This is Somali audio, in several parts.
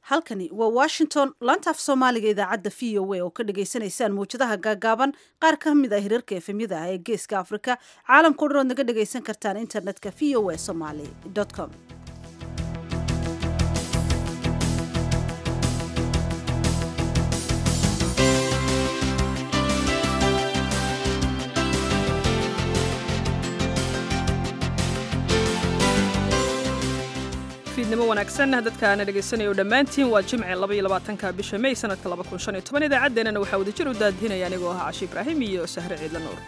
halkani waa washington laanta af soomaaliga idaacadda v o a oo ka dhagaysanaysaan mawjadaha gaagaaban qaar ka mid ah hirarka efemyada ah ee geeska afrika caalamkao dhan ood naga dhagaysan kartaan internetka v o a somaly com fiidnimo wanaagsan dadkaana dhegaysanaya dhammaantiin waa jimce labayolabaatanka bisha may sanadka laba kun shan iyo toban idaacaddeenana waxaa wadajir u daadinaya anigoo ahaa cashi ibraahim iyo sahre ciidla nuur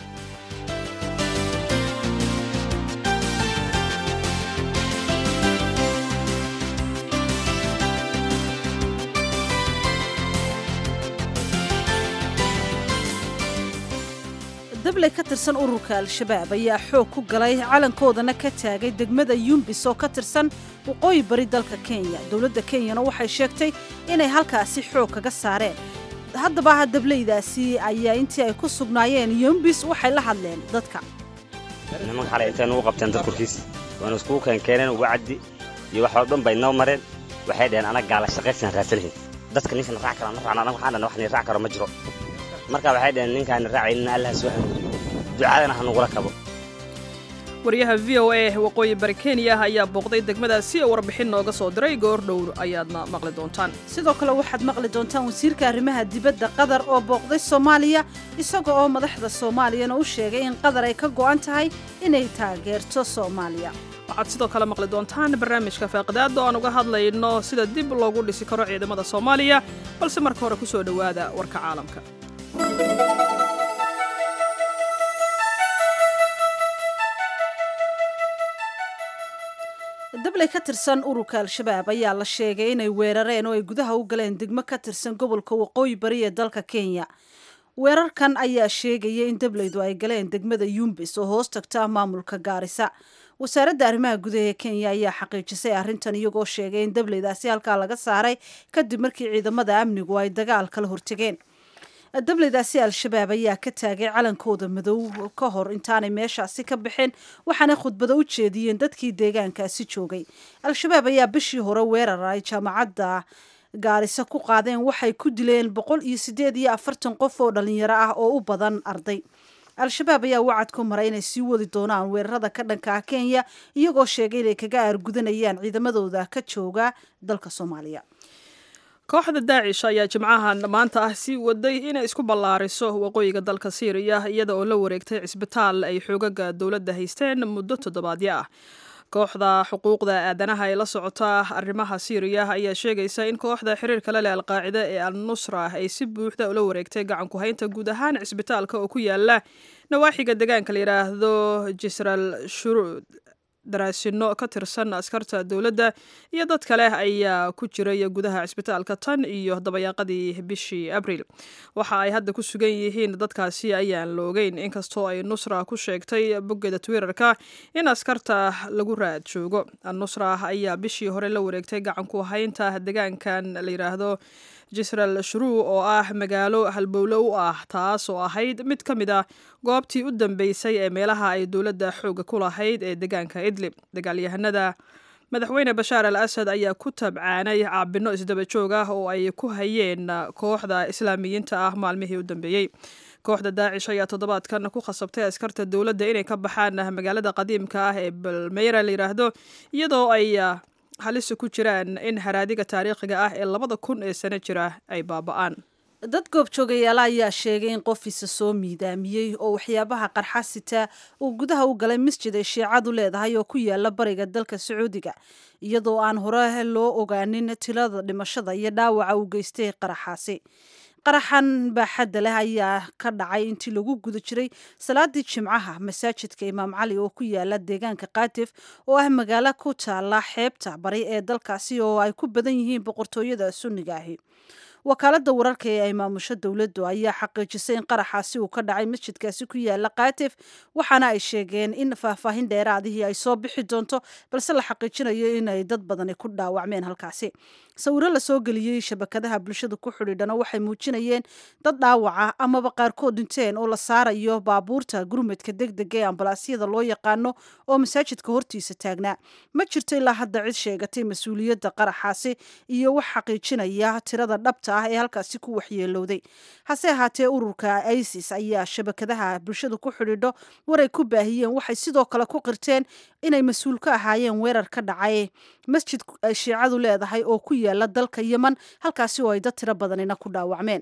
dabley ka tirsan ururka al-shabaab ayaa xoog ku galay calankoodana ka taagay degmada yumbis oo ka tirsan waqooyi bari dalka kenya dowladda kenyana waxay sheegtay inay halkaasi xoog kaga saareen haddaba dableydaasi ayaa intii ay ku sugnaayeen yumbis waxay la hadleen dadka nimanka xalay intay nugu qabteen dad korkiis waana iskugu keenkeeneen uga caddi iyo wax oo dhan bay noo mareen waxay dhaheen anaga gaala shaqaysan raasalahayn dadka ninkan raac kara ma raacna anaga waxaan dhahna wax ni raac karo ma jiro marka waxay dhaheen ninkaani raacaynin allah soo hanuuniyo ducadana ha nugula kabo wariyaha v o a waqooyi bari kenya ayaa booqday degmadaasi oo warbixin nooga soo diray goor dhow ayaadna maqli doontaan sidoo kale waxaad maqli doontaan wasiirka arrimaha dibadda qatar oo booqday soomaaliya isaga oo madaxda soomaaliyana u sheegay in qatar ay ka go'an tahay inay taageerto soomaaliya waxaad sidoo kale maqli doontaan barnaamijka faaqidaada oo aan uga hadlayno sida dib loogu dhisi karo ciidamada soomaaliya balse marka hore ku soo dhowaada warka caalamka dabley ka tirsan ururka al-shabaab ayaa la sheegay inay weerareen oo ay gudaha u galeen degmo ka tirsan gobolka waqooyi bari ee dalka kenya weerarkan ayaa sheegaya in dableydu ay galeen degmada yumbis oo hoos tagta maamulka gaarisa wasaaradda arrimaha gudaha ee kenya ayaa xaqiijisay arrintan iyagoo sheegay in dableydaasi halkaa laga saaray kadib markii ciidamada amnigu ay dagaal kala hortegeen dableydaasi al-shabaab ayaa ka taagay calankooda madow ka hor intaanay meeshaasi ka baxeen waxaanay khudbado u jeediyeen dadkii deegaankaasi joogay al-shabaab ayaa bishii hore weerar ay jaamacadda gaarisa ku qaadeen waxay ku dileen boqol iyo siddeed iyo afartan qof oo dhalinyaro ah oo u badan arday al-shabaab ayaa wacad ku maray inay sii wadi doonaan weerarada ka dhanka ah kenya iyagoo sheegay inay kaga aargudanayaan ciidamadooda ka jooga dalka soomaaliya kooxda daacish ayaa jimcahan maanta ah sii waday inay isku ballaariso waqooyiga dalka siiriya iyada oo la wareegtay cisbitaal ay xoogaga dowladda haysteen muddo toddobaadyo ah kooxda xuquuqda aadanaha ee la socota arrimaha siiriya ayaa sheegaysa in kooxda xiriirka la leh alqaacida ee al nusra ay si buuxda ula wareegtay gacanku haynta guud ahaan cisbitaalka oo ku yaala nawaaxiga deegaanka la yidhaahdo jisral shuruud daraasino ka tirsan askarta dowladda iyo dad kale ayaa ku jiray gudaha cisbitaalka tan iyo dabayaaqadii bishii abriil waxa ay hadda ku sugan yihiin dadkaasi ayaan la ogeyn inkastoo ay nusra ku sheegtay boggeeda twitterka in askarta lagu raad joogo nusra ayaa bishii hore la wareegtay gacanku haynta deegaankan la yidhaahdo jisral shuruu oo ah magaalo halbowlo u ah taas oo ahayd mid ka mid ah goobtii u dambeysay ee meelaha ay dowladda xooga ku lahayd ee deegaanka idlib dagaalyahanada madaxweyne bashaar al asad ayaa ku tabcaanay caabino isdaba joog ah oo ay ku hayeen kooxda islaamiyiinta ah maalmihii u dambeeyey kooxda daacish ayaa toddobaadkan ku khasabtay askarta dowladda inay ka baxaan magaalada qadiimka ah ee balmeyra la yidhaahdo iyadoo ay halisa ku jiraan in haraadiga taariikhiga ah ee labada kun ee sano jira ay baaba'aan dad goobjoogayaala ayaa sheegay in qofiisa soo miidaamiyey oo waxyaabaha qarxa sita uu gudaha u galay masjid ay shiicadu leedahay oo ku yaala bariga dalka sacuudiga iyadoo aan hore loo ogaanin tilada dhimashada iyo dhaawaca uu geystay qaraxaasi qaraxan baaxadda leh ayaa ka dhacay intii lagu guda jiray salaadii jimcaha masaajidka imaam cali oo ku yaala deegaanka katif oo ah magaalo ku taala xeebta bari ee dalkaasi oo ay ku badan yihiin boqortooyada sunniga ahi wakaalada wararka ee ay maamusho dowladdu ayaa xaqiijisay in qaraxaasi uu ka dhacay masjidkaasi ku yaala katif waxaana ay sheegeen in faahfaahin dheeraadihii ay soo bixi doonto balse la xaqiijinayo inay dad badani ku dhaawacmeen halkaasi sawiro lasoo geliyey shabakadaha bulshada ku xidhiidhana waxay muujinayeen dad dhaawaca amaba qaarkood dhinteen oo la saarayo baabuurta gurmadka degdega ee ambalaasyada loo yaqaano oo masaajidka hortiisa taagnaa ma jirto ilaa hadda cid sheegatay mas-uuliyadda qaraxaasi iyo wax xaqiijinaya tirada dhabta ah ee halkaasi ku waxyeelowday hase ahaatee ururka isis ayaa shabakadaha bulshada ku xidhiidho waray ku baahiyeen waxay sidoo kale ku qirteen inay mas-uul ka ahaayeen weerar ka dhacay masjid ay shiicadu leedahay oo ku yaala dalka yeman halkaasi oo ay dad tiro badanina ku dhaawacmeen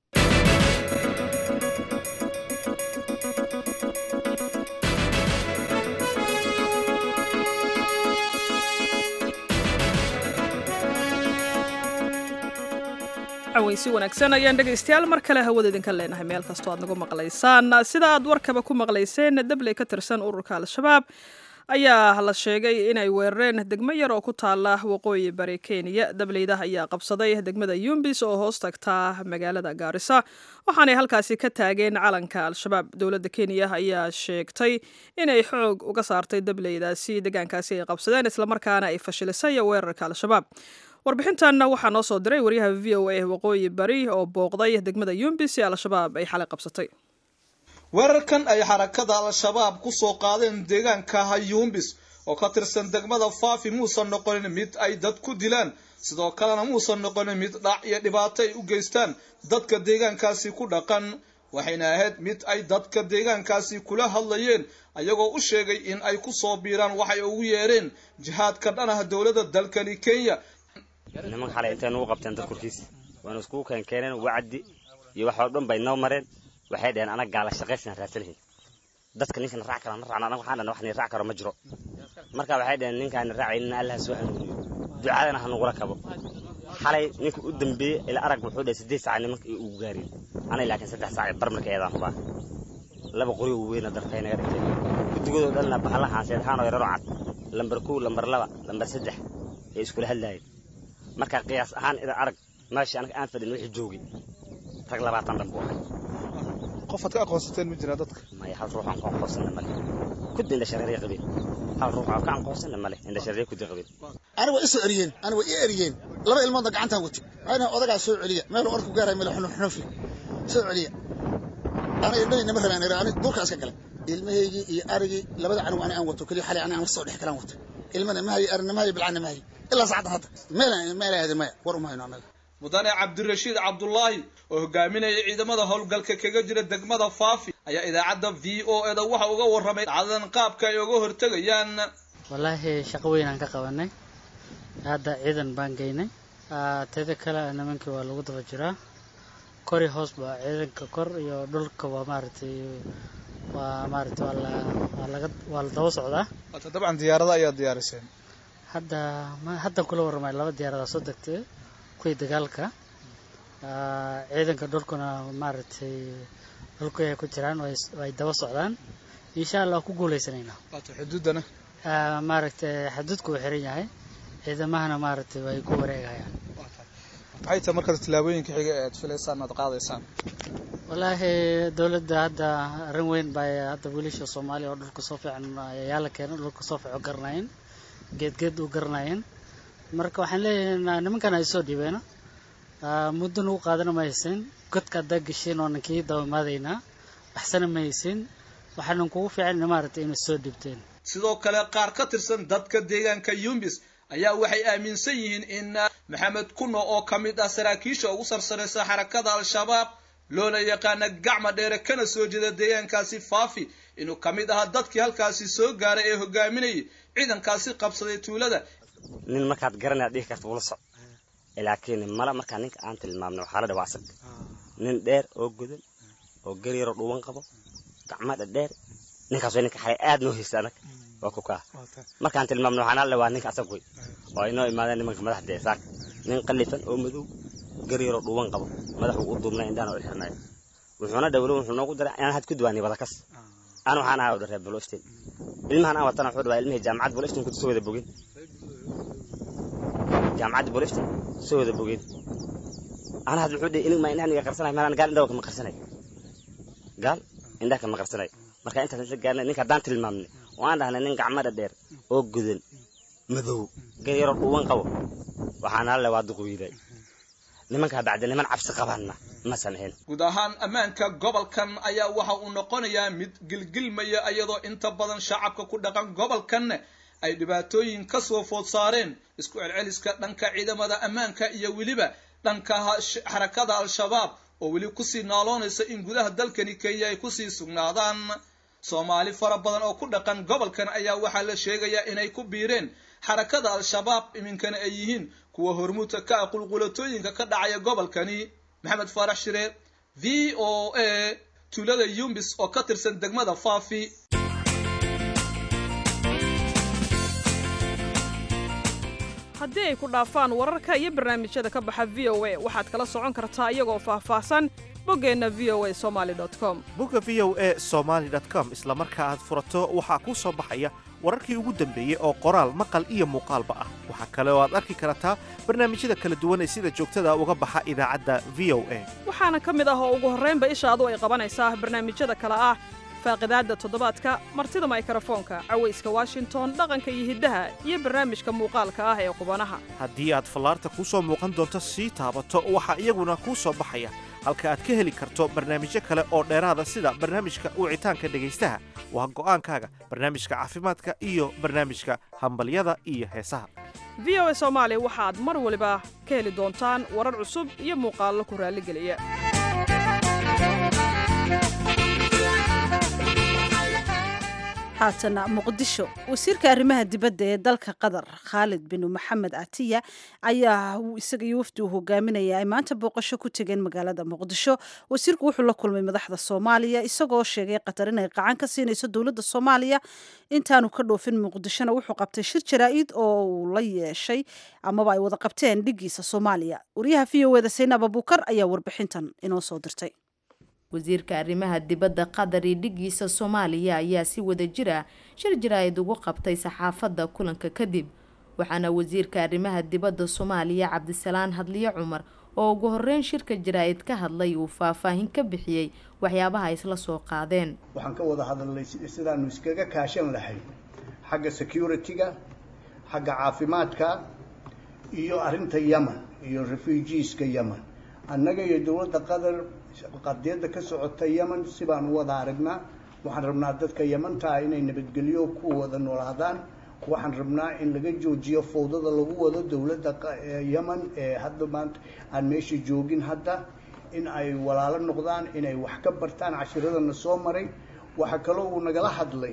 weysi wanaagsan ayaan dhegaystayaal mar kale hawada idinka leenahay meel kastoo aad nagu maqlaysaan sida aad warkaba ku maqlayseen dabley ka tirsan ururka al-shabaab ayaa la sheegay inay weerareen degmo yar oo ku taala waqooyi bari kenya dableyda ayaa qabsaday degmada yumbis oo hoos tagtaa magaalada gaarisa waxaanay halkaasi ka taageen calanka al-shabaab dowladda kenya ayaa sheegtay inay xoog uga saartay dableydaasi deegaankaasi ay qabsadeen islamarkaana ay fashilisay weerarka al-shabaab warbixintanna waxaa noo soo diray waryaha v o a waqooyi bari oo booqday degmada yumbis ee al-shabaab ay xalay qabsatay weerarkan ay xarakada al-shabaab ku soo qaadeen deegaanka hayuumbis oo ka tirsan degmada faafi muusan noqonin mid ay dad ku dilaan sidoo kalena muusan noqonin mid dhac iyo dhibaato ay u geystaan dadka deegaankaasi ku dhaqan waxayna ahayd mid ay dadka deegaankaasi kula hadlayeen ayagoo u sheegay in ay ku soo biiraan waxay ugu yeedheen jihaadka dhan ah dowladda dalkani kenya nimanka xalay intay nugu qabteen dad korkiis waana iskugu keenkeeneen wacdi iyo waxoo dhan bay noo mareen waxay dhaheen anaga gaala shaqaysan raadsanahin dadka ninkan raac kara na raacna anaga waxaan dhahna wax ni raac karo ma jiro marka waxay dhaheen ninkaan raacaynin allah soo hanuuniyo ducadana ha nugula kabo xalay ninka u dambeeyey ila arag wuxuu dhahay siddeed saac nimanka iyo ugu gaareen anay laakiin saddex saac bar marka eedaan hubaa laba qori weyna dartay naga dhigtay guddigoodoo dhanna bahalla haanseed haanoo yararo cad lambar kow lambar laba lambar saddex ee iskula hadlaayeen marka qiyaas ahaan idan arag meesha anaga aan fadhin wixii joogay rag labaatan dhan buu ahay qofaad ka aqoonsateen ma jiraa dadka maya hal ruux aan ku aqoonsana male kudda indha shareerya qabeen hal ruux aan ka aqoonsana male indha shareerya kudda qabeen ani waa isoo eriyeen ani waa ii eriyeen laba ilmoodna gacantaan watay ayna odagaa soo celiya meeluu orku gaaray meel xunuxunufi soo celiya ana indhahayna ma rabaan ani duurkaa iska galay ilmahaygii iyo arigii labada canuw ani aan wato keliya xalay ani aan la soo dhex galaan wato ilmana ma hayo arina ma hayo bilcana ma hayo ilaa saacaddan hadda meelaan meel aadin maya war uma hayno annaga mudane cabdirashiid cabdulaahi oo hogaaminaya ciidamada howlgalka kaga jira degmada faafi ayaa idaacadda v o eda waxa uga warramay dhacdadan qaabka ay uga hortegayaan wallaahi shaqo weynaan ka qabanay hadda ciidan baan geynay teeda kale nimankii waa lagu daba jiraa kori hoos ba ciidanka kor iyo dhulka waa maaragtay waa maaragtay waa la waa laga waa la daba socdaa dabcan diyaarada ayaa diyaariseen hadda ma haddan kula warramay laba diyaaradaa soo degtay kuwii dagaalka ciidanka dhulkuna maaragtay dhulku ay ku jiraan way daba socdaan insha allah ku guuleysanaynaa xuduuddana maaragtay xaduudku wuu xiran yahay ciidamahana maaragtay way ku wareegayaan maxay tahay markaas tillaabooyinka xiga ee aad filaysaan aad qaadaysaan wallaahi dowladda hadda arrin weyn bay hadda wiilasha soomaaliya oo dhulka soo fiican ayaa la keenay dhulka soo fiico garanayen geedgeed u garanayen marka waxaan leeyahay nimankan ay soo dhiibeena muddo nagu qaadana ma haysin godka haddaa geshiin oonan kii dabamaadaynaa waxsana ma haysin waxaanan kugu fiican maaragtay inay soo dhiibteen sidoo kale qaar ka tirsan dadka deegaanka yumbis ayaa waxay aaminsan yihiin in maxamed kuno oo ka mid ah saraakiisha ugu sarsaraysa xarakada al-shabaab loona yaqaana gacma dheere kana soo jeeda deegaankaasi faafi inuu ka mid ahaa dadkii halkaasi soo gaaray ee hogaaminayay ciidankaasi qabsaday tuulada nin markaad garanaya dhihi karta ula soc laakiin mala markaa ninka aan tilmaamno waxaa la dhawaa asag nin dheer oo godan oo garyaroo dhuwan qabo gacma dhadheer ninkaas waa ninka xalay aad noo haysta anag waa kukaa markaan tilmaamno waxaan alla waa ninka asag wey oo ay noo imaadeen nimanka madaxda ee saak nin qallifan oo madow garyaroo dhuwan qabo madaxuu u duubnay indhahana u xirnayo wuxuuna dhawlo wuxuu noogu daray inaan had ku duwaanay badakas aan waxaan ahaa udharee boloftin ilmahan aan watana wuxuu dhawaa ilmihii jaamacad boloftin ku soo wada bogeen jaamacadda bolifton soo wada bogeen ana had wuxuu dhihi inig ma indhahan iga qarsanay malaan gaal indhaha kama qarsanay gaal indhaha kama qarsanay marka intaas isla gaarnay ninka haddaan tilmaamnay oo aan dhahnay nin gacmada dheer oo gudan madow gar yaroo dhuuban qabo waxaan alle waa duqwiiday nimankaa bacdi niman cabsi qabaanna ma samixin guud ahaan ammaanka gobolkan ayaa waxa uu noqonayaa mid gilgilmaya iyadoo inta badan shacabka ku dhaqan gobolkanna ay dhibaatooyin ka soo food saareen isku celceliska dhanka ciidamada ammaanka iyo weliba dhanka xarakada al-shabaab oo weli kusii naaloonaysa in gudaha dalkani kenya ay kusii sugnaadaan soomaali fara badan oo ku dhaqan gobolkan ayaa waxaa la sheegayaa inay ku biireen xarakada al-shabaab iminkana ay yihiin kuwa hormuudka ka ah qulqulatooyinka ka dhacaya gobolkani maxamed faarax shire v o a tuulada yumbis oo ka tirsan degmada faafi haddii ay ku dhaafaan wararka iyo barnaamijyada ka baxa v o a waxaad kala socon kartaa iyagoo faahfaahsan boggeenna v o a somaali com bogga v o a somaali com isla marka aad furato waxaa kuu soo baxaya wararkii ugu dambeeyey oo qoraal maqal iyo muuqaalba ah waxaa kale oo aad arki kartaa barnaamijyada kala duwan ee sida joogtada uga baxa idaacadda v o a waxaana ka mid ah oo ugu horraynba ishaadu ay qabanaysaa barnaamijyada kale ah faaqidaadda toddobaadka martida maykarafoonka cawayska washington dhaqanka iyo hiddaha iyo barnaamijka muuqaalka ah ee qubanaha haddii aad fallaarta kuu soo muuqan doonto sii taabato waxaa iyaguna kuu soo baxaya halka aad ka heli karto barnaamijyo kale oo dheeraada sida barnaamijka wicitaanka dhegaystaha waa go'aankaaga barnaamijka caafimaadka iyo barnaamijka hambalyada iyo heesaha v o a soomaali waxaad mar waliba ka heli doontaan warar cusub iyo muuqaallo ku raalligeliya haatana muqdisho wasiirka arrimaha dibadda ee dalka qatar khaalid bin maxamed atiya ayaa isaga iyo wafdi uu hogaaminaya ay maanta booqasho ku tegeen magaalada muqdisho wasiirku wuxuu la kulmay madaxda soomaaliya isagoo sheegay qatar inay qacan ka siinayso dowladda soomaaliya intaanu ka dhoofin muqdishona wuxuu qabtay shir jaraa-id oo uu la yeeshay amaba ay wada qabteen dhigiisa soomaaliya wariyaha v o eda saynab abuukar ayaa warbixintan inoo soo dirtay wasiirka arrimaha dibadda qatar iyo dhigiisa soomaaliya ayaa si wada jir ah shir jaraa'id ugu qabtay saxaafadda kulanka kadib waxaana wasiirka arrimaha dibadda soomaaliya cabdisalaan hadliyo cumar oo ugu horeyn shirka jaraa'id ka hadlay uu faahfaahin ka bixiyey waxyaabaha isla soo qaadeen waxaan ka wada hadalnay sidaanu iskaga kaashan lahayn xagga security-ga xagga caafimaadka iyo arrinta yemen iyo refugeeska yemen annaga iyo dowladda qatar qadiyadda ka socota yemen si baan u wada aragnaa waxaan rabnaa dadka yemantaa inay nabadgelyo ku wada noolaadaan waxaan rabnaa in laga joojiyo fowdada lagu wado dowladda yemen ee hadda maanta aan meesha joogin hadda in ay walaalo noqdaan inay wax ka bartaan cashiradana soo maray waxaa kaloo uu nagala hadlay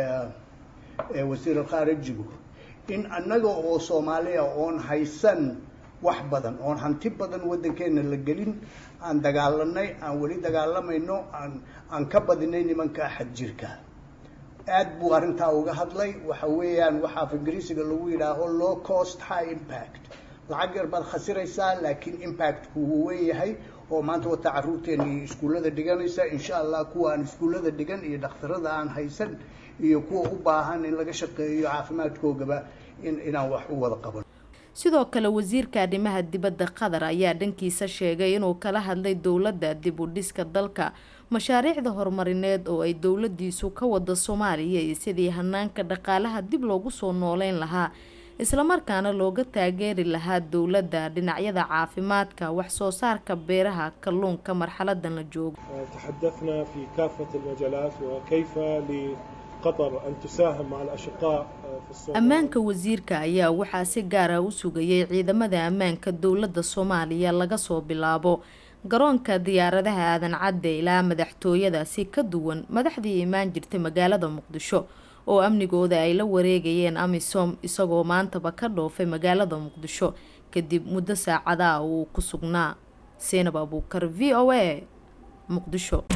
wasiir alkhaarijigu in annaga oo soomaaliya oon haysan wax badan oon hanti badan waddankeena la gelin aan dagaalanay aan weli dagaalamayno aan aan ka badinay nimanka xadjirka aad buu arrintaa uga hadlay waxa weeyaan waxaa af ingiriisiga lagu yidhaaho low cost high impact lacag yar baad khasiraysaa laakiin impactku wuu weeyahay oo maanta wata carruurteena iyo iskuullada dhiganaysa insha allah kuwa aan iskuullada dhigan iyo dhakhtarada aan haysan iyo kuwa u baahan in laga shaqeeyo caafimaadkoogaba in inaan wax u wada qaban sidoo kale wasiirka arrimaha dibadda qatar ayaa dhankiisa sheegay inuu kala hadlay dowladda dib u dhiska dalka mashaariicda horumarineed oo ay dowladiisu ka wada soomaaliya iyo sidii hanaanka dhaqaalaha dib loogu soo nooleyn lahaa islamarkaana looga taageeri lahaa dowladda dhinacyada caafimaadka wax soo saarka beeraha kalluunka marxaladan la joogo تحدثنا في كافة المجالات وكيف لقطر أن تساهم مع الأشقاء في الصومال ammaanka wasiirka ayaa waxaa si gaara u sugayay ciidamada ammaanka dowladda soomaaliya laga soo bilaabo garoonka diyaaradaha aadan cadde ilaa madaxtooyada si ka duwan madaxdii imaan jirtay magaalada muqdisho oo amnigooda ay la wareegayeen amisom isagoo maantaba ka dhoofay magaalada muqdisho kadib muddo saacadaha uu ku sugnaa seenab abuukar v o a muqdisho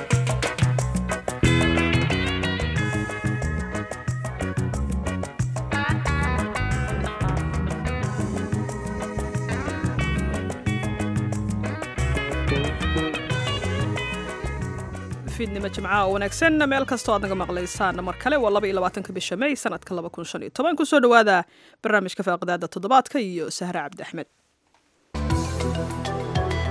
fiidnimo jimcaha oo wanaagsan meel kastoo aad naga maqlaysaan mar kale waa laba iyo labaatanka bisha may sanadka laba kun shan iyo toban kusoo dhawaada barnaamijka faaqidaada toddobaadka iyo sahre cabdi axmed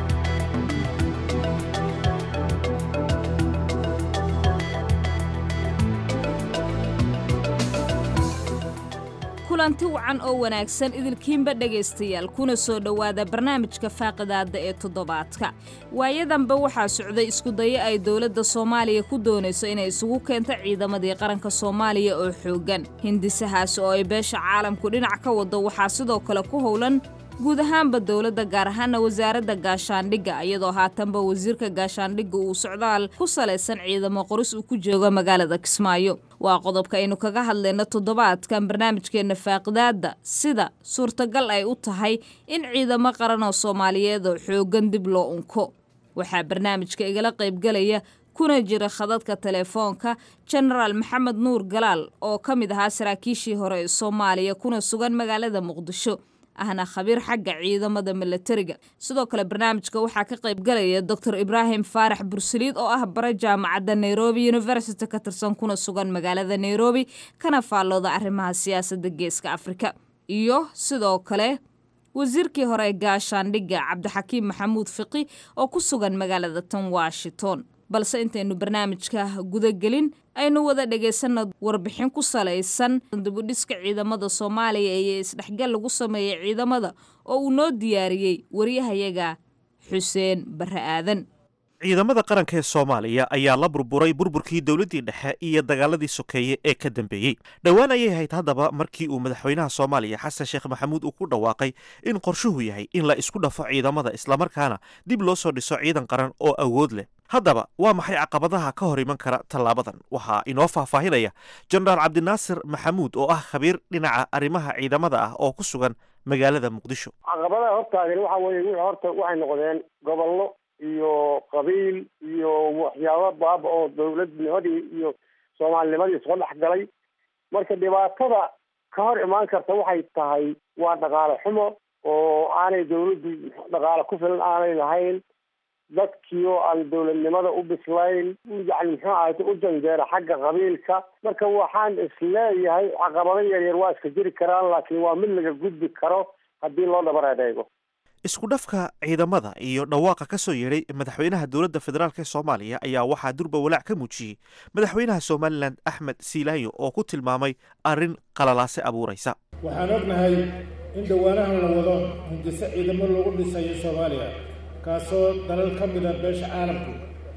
kulanti wacan oo wanaagsan idilkiinba dhegaystayaal kuna soo dhowaada barnaamijka faaqidaadda ee toddobaadka waayadanba waxaa socday iskudayo ay dowladda soomaaliya ku doonayso inay isugu keento ciidamadii qaranka soomaaliya oo xooggan hindisahaas oo ay beesha caalamku dhinac ka wado waxaa sidoo kale ku howlan guud ahaanba dowladda gaar ahaana wasaaradda gaashaandhigga iyadoo haatanba wasiirka gaashaandhigga uu socdaal ku salaysan ciidamo qoris uu ku joogo magaalada kismaayo waa qodobka aynu kaga hadlayno toddobaadkan barnaamijkeenna faaqidaadda sida suurtagal ay u tahay in ciidamo qaran oo soomaaliyeed oo xooggan dib loo unko waxaa barnaamijka igala qaybgalaya kuna jira khadadka telefoonka jenaraal maxamed nuur galaal oo ka mid ahaa saraakiishii hore ee soomaaliya kuna sugan magaalada muqdisho ahna khabiir xagga ciidamada milatariga sidoo kale barnaamijka waxaa ka qaybgalaya doctor ibraahim faarax bursaliid oo ah bare jaamacadda nairobi university ka tirsan kuna sugan magaalada nairobi kana faallooda arrimaha siyaasadda geeska afrika iyo sidoo kale wasiirkii hore ee gaashaandhigga cabdixakiim maxamuud fiqi oo ku sugan magaalada tan washington balse intaynu barnaamijka gudagelin aynu wada dhegaysanno warbixin ku salaysan dibudhiska ciidamada soomaaliya iyo isdhexgal lagu sameeyey ciidamada oo uu noo diyaariyey waryahayaga xuseen barre aadan ciidamada qaranka ee soomaaliya ayaa la burburay burburkii dowladdii dhexe iyo dagaaladii sokeeye ee ka dambeeyey dhowaan ayay ahayd haddaba markii uu madaxweynaha soomaaliya xasan sheekh maxamuud uu ku dhawaaqay in qorshuhu yahay in la isku dhafo ciidamada islamarkaana dib loo soo dhiso ciidan qaran oo awood leh haddaba waa maxay caqabadaha ka hor iman kara tallaabadan waxaa inoo faahfaahinaya jenaraal cabdinaasir maxamuud oo ah khabiir dhinaca arrimaha ciidamada ah oo ku sugan magaalada muqdisho caqabadaha hortaagan waxa weeye wixii horta waxay noqdeen gobollo iyo qabiil iyo waxyaabo baaba oo dowladnimadii iyo soomaalinimadii soo dhex galay marka dhibaatada ka hor imaan karta waxay tahay waa dhaqaale xumo oo aanay dowladdu dhaqaale ku filan aanay lahayn dadkii oo aan dowladnimada u bislayn yani muxuu ahayta u janjeera xagga qabiilka marka waxaan isleeyahay caqabado yaryar waa iska jiri karaan laakiin waa mid laga gudbi karo haddii loo dhabar adeego isku dhafka ciidamada iyo dhawaaqa ka soo yeedhay madaxweynaha dowladda federaalk ee soomaaliya ayaa waxaa durba walaac ka muujiyey madaxweynaha somalilan axmed siilaanyo oo ku tilmaamay arrin qalalaase abuuraysa waxaan ognahay in dhowaanahan la wado hindiso ciidamo lagu dhisayo soomaaliya kaasoo dalal ka mida beesha caalamku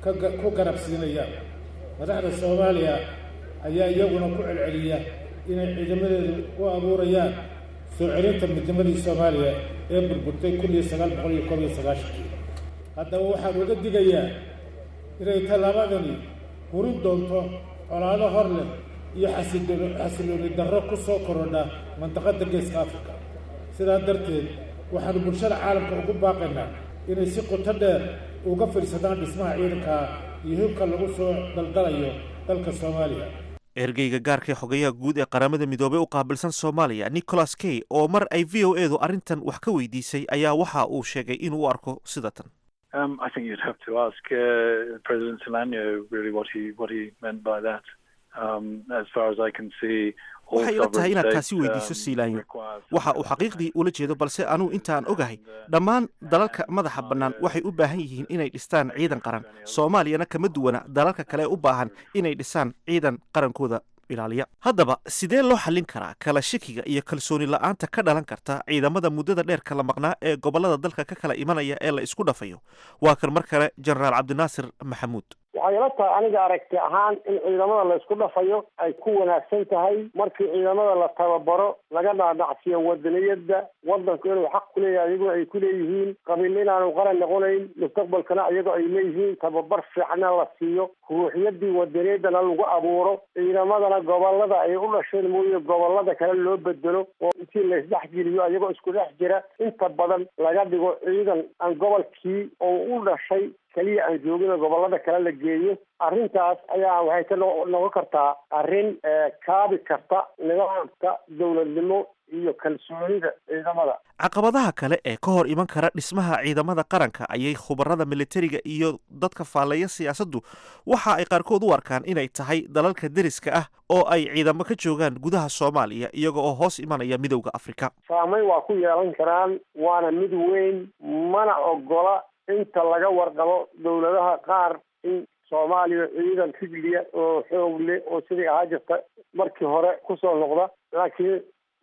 ku garab siinaya madaxda soomaaliya ayaa iyaguna ku celceliya inay ciidamadeedu u abuurayaan soo celinta midnimadii soomaaliya ee burburtay kun iyo sagaal boqol iyo koob iyo sagaashankii haddaba waxaan uga digayaa inay tallaabadani hurin doonto colaado hor leh iyo xasilooni darro ku soo korodha mandaqadda geeska afrika sidaa darteed waxaanu bulshada caalamka ugu baaqaynaa inay si qoto dheer uga fiirsadaan dhismaha ciidanka iyo hibka lagu soo daldalayo dalka soomaaliya ergeyga gaarka ee xogayaha guud ee qaramada midoobey u qaabilsan soomaaliya nicholas kay oo mar ay v o edu arrintan wax ka weydiisay ayaa waxa uu sheegay inuu u arko sida tan Um, I think you'd have to ask uh, President Solano really what he what he meant by that. Um, as far as I can see, all waxay ila tahay sovereign inaad states, taasi weydiiso um, siilaanyo require waxa uu xaqiiqdii ula jeedo balse anuu intaan ogahay dhammaan dalalka madaxa bannaan waxay u baahan yihiin inay dhistaan ciidan qaran soomaaliyana kama duwana dalalka kale ee u baahan inay dhisaan ciidan qarankooda ilaaliya haddaba sidee loo xallin karaa kala shakiga iyo kalsooni la-aanta ka dhalan karta ciidamada muddada dheer kala maqnaa ee gobollada dalka ka kala imanaya ee la isku dhafayo waa kan mar kale jenaraal cabdinaasir maxamuud waxay ila tahay aniga aragti ahaan in ciidamada la isku dhafayo ay ku wanaagsan tahay markii ciidamada la tababaro laga dhaadhacsiyo wadaniyadda wadanku inuu xaq ku leeyahay iyagoo ay ku leeyihiin qabiil inaanu qaran noqonayn mustaqbalkana iyagoo ay leeyihiin tababar fiicna la siiyo ruuxyadii wadaniyadana lagu abuuro ciidamadana gobolada ay u dhasheen mooye gobolada kale loo bedelo oo intii laisdhexgeliyo iyagoo isku dhex jira inta badan laga dhigo ciidan aan gobolkii oo u dhashay keliya aan joogin oo gobolada kale la geeyo arrintaas ayaa waxay ka no- noqon kartaa arrin eh, kaabi karta nidaamka dowladnimo iyo kalsoonida ciidamada caqabadaha kale ee ka hor iman kara dhismaha ciidamada qaranka ayay khubarada militariga iyo dadka faalleeya siyaasaddu waxa ay qaarkood u arkaan inay tahay dalalka deriska ah oo ay ciidamo ka joogaan gudaha soomaaliya iyaga oo hoos imanaya midowda afrika saameyn waa ku yeelan karaan waana mid weyn mana ogola inta laga warqabo dowladaha qaar in soomaaliya ciidan rijliya oo xoog leh oo sidii ahaa jirta markii hore kusoo noqda laakiin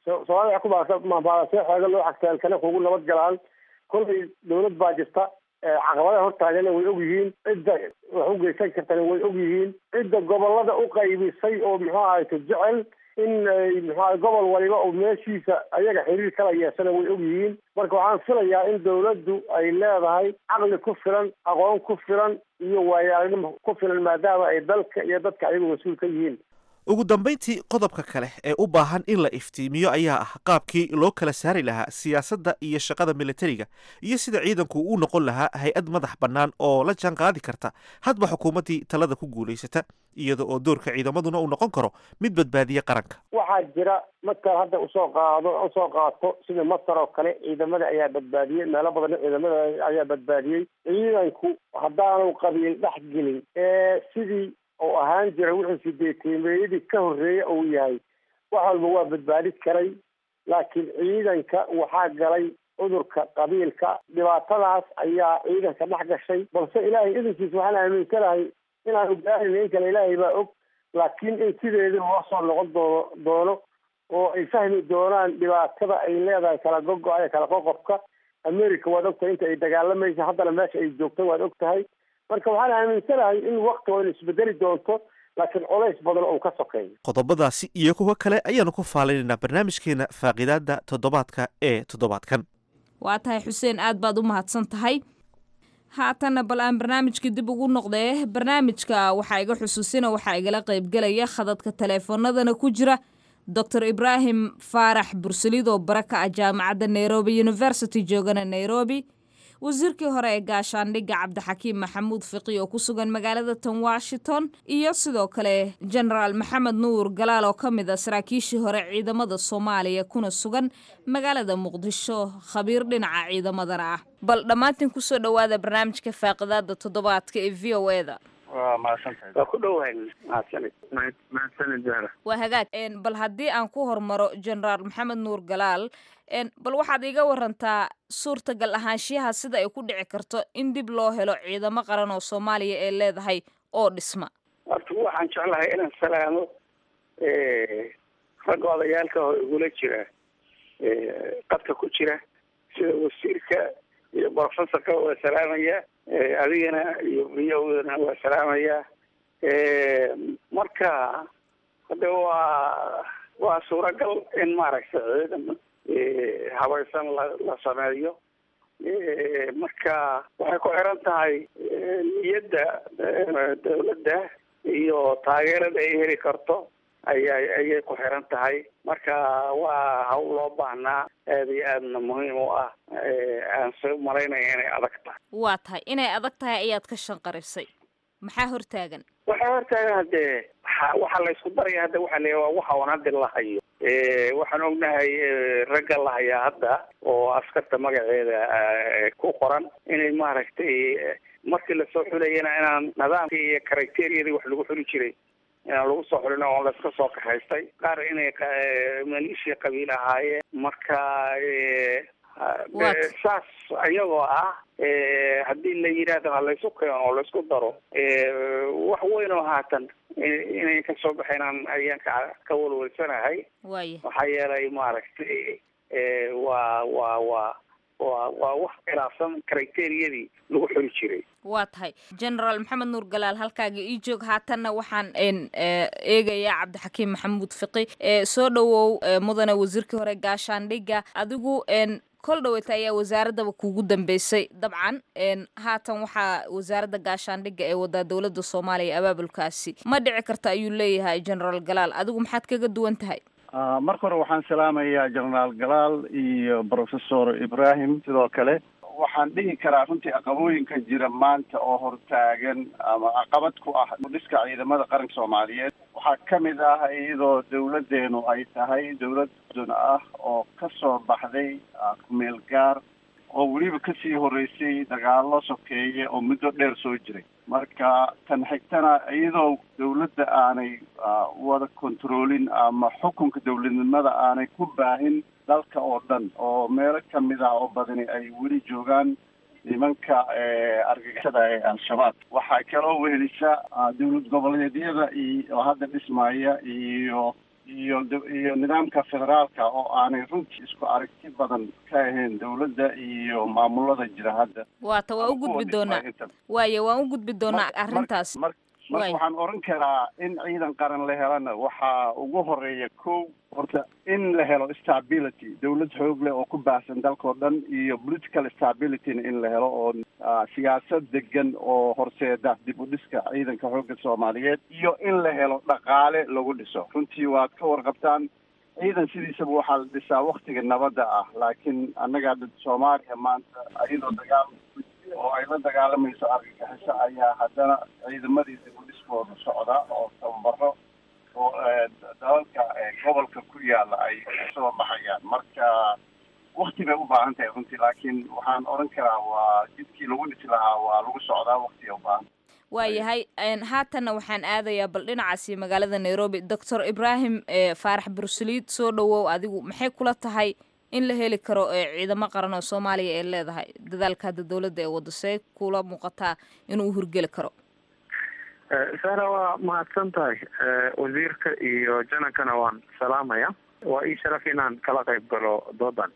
soomaalida ku mabaadasee xooga loo xagteen kana kugu nabad galaan kollay dawlad baa jirta caqabadaha hortaagana way og yihiin cidda wax u geysan kartana way og yihiin cidda gobolada u qaybisay oo muxuu ahayto jecel in muxua gobol waliba oo meeshiisa ayaga xiriir kala yeeshana way og yihiin marka waxaan filayaa in dawladdu ay leedahay caqli ku filan aqoon ku filan iyo waayaaragnimo ku filan maadaama ay dalka iyo dadka ayagu mas-uul ka yihiin ugu dambayntii qodobka kale ee u baahan in la iftiimiyo ayaa ah qaabkii loo kala saari lahaa siyaasadda iyo shaqada militariga iyo sida ciidanku u noqon lahaa hay-ad madax bannaan oo la jaan qaadi karta hadba xukuumaddii talada ku guulaysata iyada oo doorka ciidamaduna uu noqon karo mid badbaadiya qaranka waxaa jira markaad hadda usoo qaado usoo qaato sida masar oo kale ciidamada ayaa badbaadiyey meelo badan ciidamada ayaa badbaadiyey ciidanku haddaanu qabiil dhex gelin ee sidii oo ahaan jira wuxuu sideetiimeeyadii ka horreeya uu yahay wax walba waa badbaadi karay laakiin ciidanka waxaa galay cudurka qabiilka dhibaatadaas ayaa ciidanka dhex gashay balse ilaahay idankiisa waxaan aaminsanahay inaanu gaarin in kale ilaahay baa og laakiin in sideedii loo soo noqon doono doono oo ay fahmi doonaan dhibaatada ay leedahay kala gogo-a kala qoqobka america waad ogtahay inta ay dagaalamaysa haddana meesha ay joogto waad og tahay marka waxaan aaminsanahay in wakti waynu isbedeli doonto laakiin colays badan oo ka sokeeyo qodobadaasi iyo kuwo kale ayaanu ku faalinaynaa barnaamijkeena faaqidaada toddobaadka ee toddobaadkan waa tahay xuseen aad baad u mahadsan tahay haatanna bal aan barnaamijka dib ugu noqdee barnaamijka waxaa iga xusuusina waxaa igala qaybgelaya khadadka taleefoonadana ku jira doctor ibraahim faarax bursalid oo bara ka ah jaamacadda nairobi university joogana nairobi wasiirkii hore ee gaashaandhigga cabdixakiim maxamuud fiqi oo ku sugan magaalada tan washington iyo sidoo kale genaraal maxamed nuur galaal oo ka mid a saraakiishii hore ciidamada soomaaliya kuna sugan magaalada muqdisho khabiir dhinaca ciidamadana ah bal dhammaantiin kusoo dhowaada barnaamijka faaqidaada toddobaadka ee v o eda waa mahadsantahay waa ku dhowahay mahadsanid mahadsanid zahra waa hagaag bal haddii aan ku hormaro genaraal maxamed nuur galaal bal waxaad iiga warantaa suurtagal ahaanshiyaha sida ay ku dhici karto in dib loo helo ciidamo qaran oo soomaaliya ee leedahay oo dhisma horta waxaan jeclahay inaan salaamo ragga odayaalka oo igula jira qadka ku jira sida wasiirka iyo professorka waa salaamaya adigana iyo viyowdana waa salaamaya marka hadde waa waa suuragal in maaragtay ciidan habaysan la la sameeyo marka waxay ku xiran tahay niyadda dawladda iyo taageerada ay heli karto aya ayay ku xiran tahay marka waa hawl loo baahnaa aada iyo aadna muhiim u ah aan soo malaynaya inay adag tahay waa tahay inay adag tahay ayaad ka shanqarisay maxaa hortaagan waxaa hortaagan haddee waxa waxaa la isku daraya hadda waxaa la waa waxa on hadda la hayo waxaan ognahay ragga la hayaa hadda oo askarta magaceeda ku qoran inay maaragtay markii lasoo xulayana inaan nidaamkii iyo criteriyadii wax lagu xuli jiray inaan lagu soo xulin oo layska soo kaxaystay qaar inay maleeshiya qabiil ahaayeen marka saas iyagoo ah haddii la yidhaahdo ha laysu keeno oo laysku daro wax weyn oo haatan inay kasoo baxaynaan ayaan ka ka walwalsanahay waaya maxaa yeelay maaragtay waa waa waa waa waa wax khilaafsan criteriyadii lagu xuli jiray waa tahay genaraal maxamed nuur galaal halkaaga ii joog haatanna waxaan eegayaa cabdixakiim maxamuud fiqi soo dhowow mudane wasiirkii hore gaashaandhigga adigu kol dhaweyta ayaa wasaaradaba kuugu dambeysay dabcan haatan waxaa wasaaradda gaashaandhigga ee wadaa dowladda soomaaliya abaabulkaasi ma dhici karta ayuu leeyahay genaraal galaal adigu maxaad kaga duwan tahay marka hore waxaan salaamayaa genaraal galaal iyo professor ibrahim sidoo kale waxaan dhihi karaa runtii caqabooyinka jira maanta oo hortaagan ama caqabad ku ah dhiska ciidamada qaranka soomaaliyeed waxaa ka mid ah iyadoo dawladeenu ay tahay dawlad dun ah oo ka soo baxday kumeel gaar oo weliba kasii horeysay dagaalo sokeeye oo muddo dheer soo jiray marka tan xigtana iyadoo dawladda aanay wada controlin ama xukunka dawladnimada aanay ku baahin dalka oo dhan oo meelo kamid ah oo badani ay weli joogaan nimanka argagixisada ee al-shabaab waxaa kaloo wehelisa dawlad goboleedyada iyo oo hadda dhismaya iyo iyo iyo nidaamka federaalka oo aanay runtii isku aragti badan ka ahayn dowladda iyo maamulada jira hadda waata waa u gudbi doonaa waaye waan u gudbi doonaa arrintaas marka waxaan oran karaa in ciidan qaran la helana waxaa ugu horeeya kow horta in la helo stability dowlad xoog leh oo ku baahsan dalka oo dhan iyo political stabilityna in la helo oo siyaasad degan oo horseeda dib u dhiska ciidanka xoogga soomaaliyeed iyo in la helo dhaqaale lagu dhiso runtii waad ka warqabtaan ciidan sidiisaba waxaa la dhisaa waktiga nabadda ah laakiin annaga soomaaliya maanta iyadoo dagaal oo ay la dagaalamayso argagixiso ayaa haddana ciidamadii dib u dhiskooda socda oo tababaro oo dalalka gobolka ku yaala ay soo baxayaan marka wakti bay u baahan tahay runtii laakiin waxaan odhan karaa waa jidkii lagu dhisi lahaa waa lagu socdaa waktiga u baahan waayahay haatanna waxaan aadayaa bal dhinacaasi magaalada nairobi doctor ibrahim faarax bursaliid soo dhawow adigu maxay kula tahay in la heli karo ciidamo qaran oo soomaaliya ee leedahay dadaalka hadda dowladda ee wado see kula muuqataa inuu hurgeli karo sara waa mahadsan tahay wasiirka iyo janankana waan salaamaya waa ii sharaf inaan kala qayb galo doodan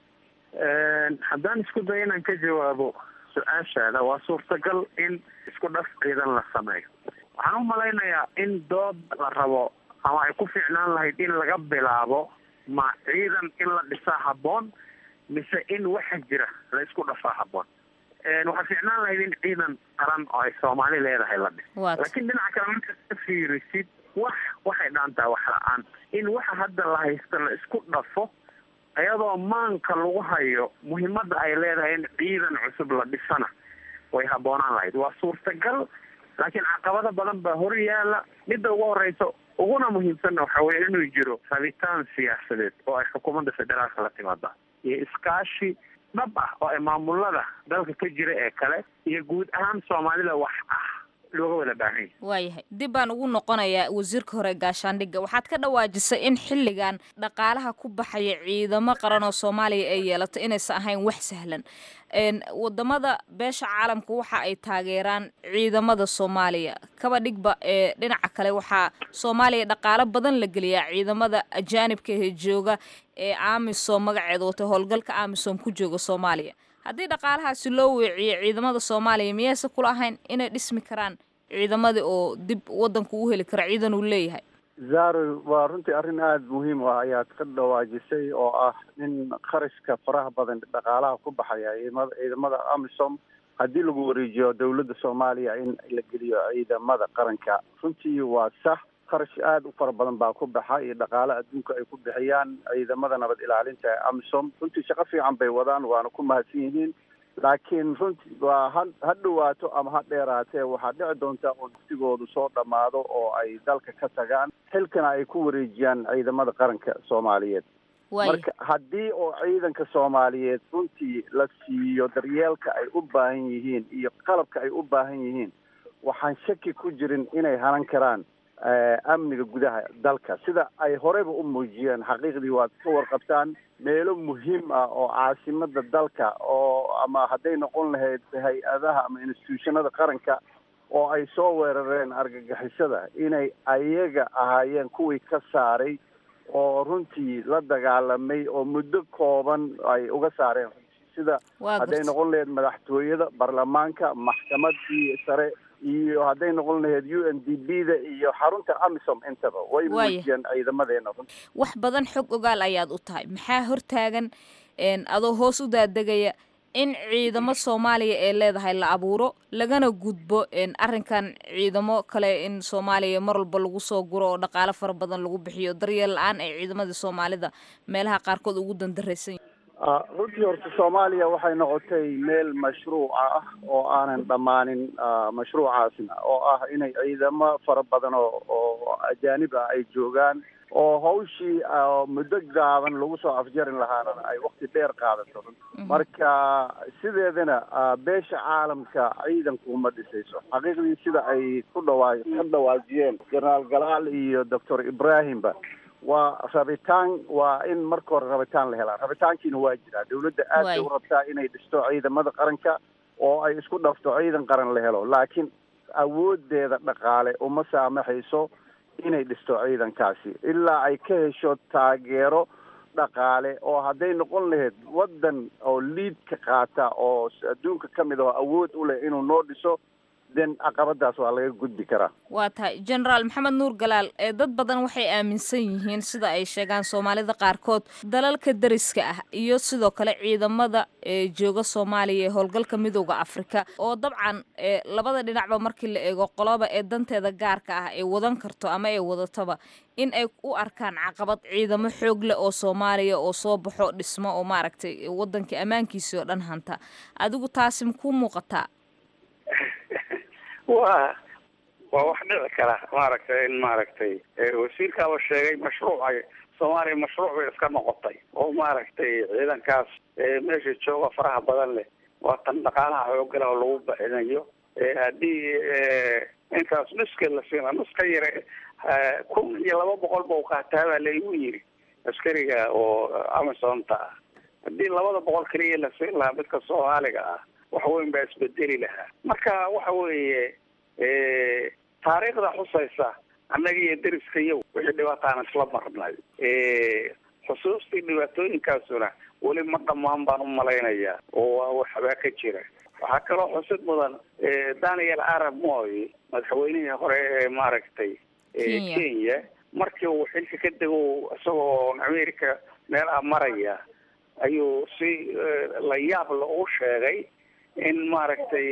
haddaan isku dayo inaan ka jawaabo su-aashaada waa suurtagal in isku dhaf ciidan la sameeyo waxaan u malaynayaa in dood la rabo ama ay ku fiicnaan lahayd in laga bilaabo ma ciidan in la dhisaa habboon mise in waxa jira la isku dhafaa habboon waxaa fiicnaan lahayd in ciidan qaran oo ay soomaali leedahay la dhis laakiin dhinaca kale markaad ka fiirisid wax waxay dhaantaa wax la-aan in waxa hadda la haysta la isku dhafo iyadoo maanka lagu hayo muhiimadda ay leedahay in ciidan cusub la dhisana way habboonaan lahayd waa suurtagal laakiin caqabado badan baa hor yaala midda ugu horeysa uguna muhiimsanna waxa weye inuu jiro rabitaan siyaasadeed oo ay xukuumadda federaalka la timaada iyo iskaashi dhab ah oo ay maamulada dalka ka jira ee kale iyo guud ahaan soomaalida wax ah looga wada baahan yahay waayahay dib baan ugu noqonayaa wasiirka hore gaashaandhigga waxaad ka dhawaajisay in xilligan dhaqaalaha ku baxaya ciidamo qaran oo soomaaliya ay yeelato inaysan ahayn wax sahlan wadamada beesha caalamka waxa ay taageeraan ciidamada soomaaliya kaba dhigba ee dhinaca kale waxaa soomaaliya dhaqaalo badan la geliyaa ciidamada ajaanibka ee jooga ee amisom magaceeda watay howlgalka amisom ku jooga soomaaliya haddii dhaqaalahaasi loo weeciyo ciidamada soomaaliya miyayse kula ahayn inay dhismi karaan ciidamadii oo dib wadanka u heli kara ciidan uu leeyahay zaro waa runtii arrin aada muhiim u ah ayaad ka dhawaajisay oo ah in kharashka faraha badan dhaqaalaha ku baxaya ciidamada ciidamada amisom haddii lagu wareejiyo dowladda soomaaliya in la geliyo ciidamada qaranka runtii waa sax kharash aada u fara badan baa ku baxa iyo dhaqaale adduunka ay ku bixiyaan ciidamada nabad ilaalinta ee amisom runtii shaqo fiican bay wadaan waana ku mahadsan yihiin laakiin runtii waa ha ha dhawaato ama ha dheeraatee waxaa dhici doonta oo dugsigoodu soo dhammaado oo ay dalka ka tagaan xilkana ay ku wareejiyaan ciidamada qaranka soomaaliyeed marka haddii oo ciidanka soomaaliyeed runtii la siiyo daryeelka ay u baahan yihiin iyo qalabka ay u baahan yihiin waxaan shaki ku jirin inay hanan karaan amniga gudaha dalka sida ay horeyba u muujiyeen xaqiiqdii waad ka warqabtaan meelo muhiim ah oo caasimada dalka oo ama hadday noqon lahayd hay-adaha ama institutionada qaranka oo ay soo weerareen argagixisada inay ayaga ahaayeen kuwii ka saaray oo runtii la dagaalamay oo muddo kooban ay uga saareen sida hadday noqon lahayd madaxtooyada baarlamaanka maxkamadii sare iyo hadday noqon lahayd u n d b da iyo xarunta amisom intaba way muujiyeen ciidamadeena wax badan xog ogaal ayaad u tahay maxaa hortaagan adoo hoos u daadegaya in ciidamo soomaaliya ee leedahay la abuuro lagana gudbo arrinkan ciidamo kale in soomaaliya mar walba lagu soo guro oo dhaqaalo fara badan lagu bixiyo daryeel la-aan ay ciidamadii soomaalida meelaha qaarkood ugu dandaraysan runtii horta soomaaliya waxay noqotay meel mashruuca ah oo aanan dhammaanin mashruucaasna oo ah inay ciidamo fara badan oo oo ajaanib ah ay joogaan oo hawshii muddo gaaban lagu soo afjarin lahaana ay wakti dheer qaadato marka sideedana beesha caalamka ciidanku ma dhisayso xaqiiqdii sida ay ku dhawaa ka dhawaajiyeen jenaraal galaal iyo doctor ibrahimba waa rabitaan waa in marka hore rabitaan la helaa rabitaankiina waa jiraa dawladda aad bay u rabtaa inay dhisto ciidamada qaranka oo ay isku dhafto ciidan qaran la helo laakiin awoodeeda dhaqaale uma saamaxayso inay dhisto ciidankaasi ilaa ay ka hesho taageero dhaqaale oo hadday noqon lahayd waddan oo liidka qaata oo adduunka ka mid ah oo awood u leh inuu noo dhiso den caqabadaas waa laga gudbi karaa waa tahay genaraal maxamed nuur galaal ee dad badan waxay aaminsan yihiin sida ay sheegaan soomaalida qaarkood dalalka deriska ah iyo sidoo kale ciidamada ee jooga soomaaliya ee howlgalka midooda afrika oo dabcan ee labada dhinacba markii la eego qoloba ee danteeda gaarka ah ay wadan karto ama ay wadataba in ay u arkaan caqabad ciidamo xoog leh oo soomaaliya oo soo baxo dhismo oo maaragtay wadankii ammaankiisii oo dhan hanta adigu taasi makuu muuqataa waa waa wax dhici kara maaragtay in maaragtay wasiirkaaba sheegay mashruuc ay soomaaliya mashruuc bay iska noqotay oo maaragtay ciidankaas meesha jooga faraha badan leh waa tan dhaqaalaha xoogala oo lagu baxinayo haddii intaas nuska la siina nuska yare kun iyo laba boqol ba u qaataa baa laigu yiri askariga oo amazonta ah haddii labada boqol keliya la siin lahaa midka soomaaliga ah wax weyn baa isbedeli lahaa marka waxa weeye taariikhda xusaysa annaga iyo deriska yow wixii dhibaataan isla marnay xusuustii dhibaatooyinkaasuna weli ma dhammaan baan u malaynayaa oo waxbaa ka jira waxaa kaloo xusid mudan daniel arab moy madaxweynihii hore ee maaragtay kenya markii uu xilka ka dego isagoo america meel ah maraya ayuu si la yaab la u sheegay in maaragtay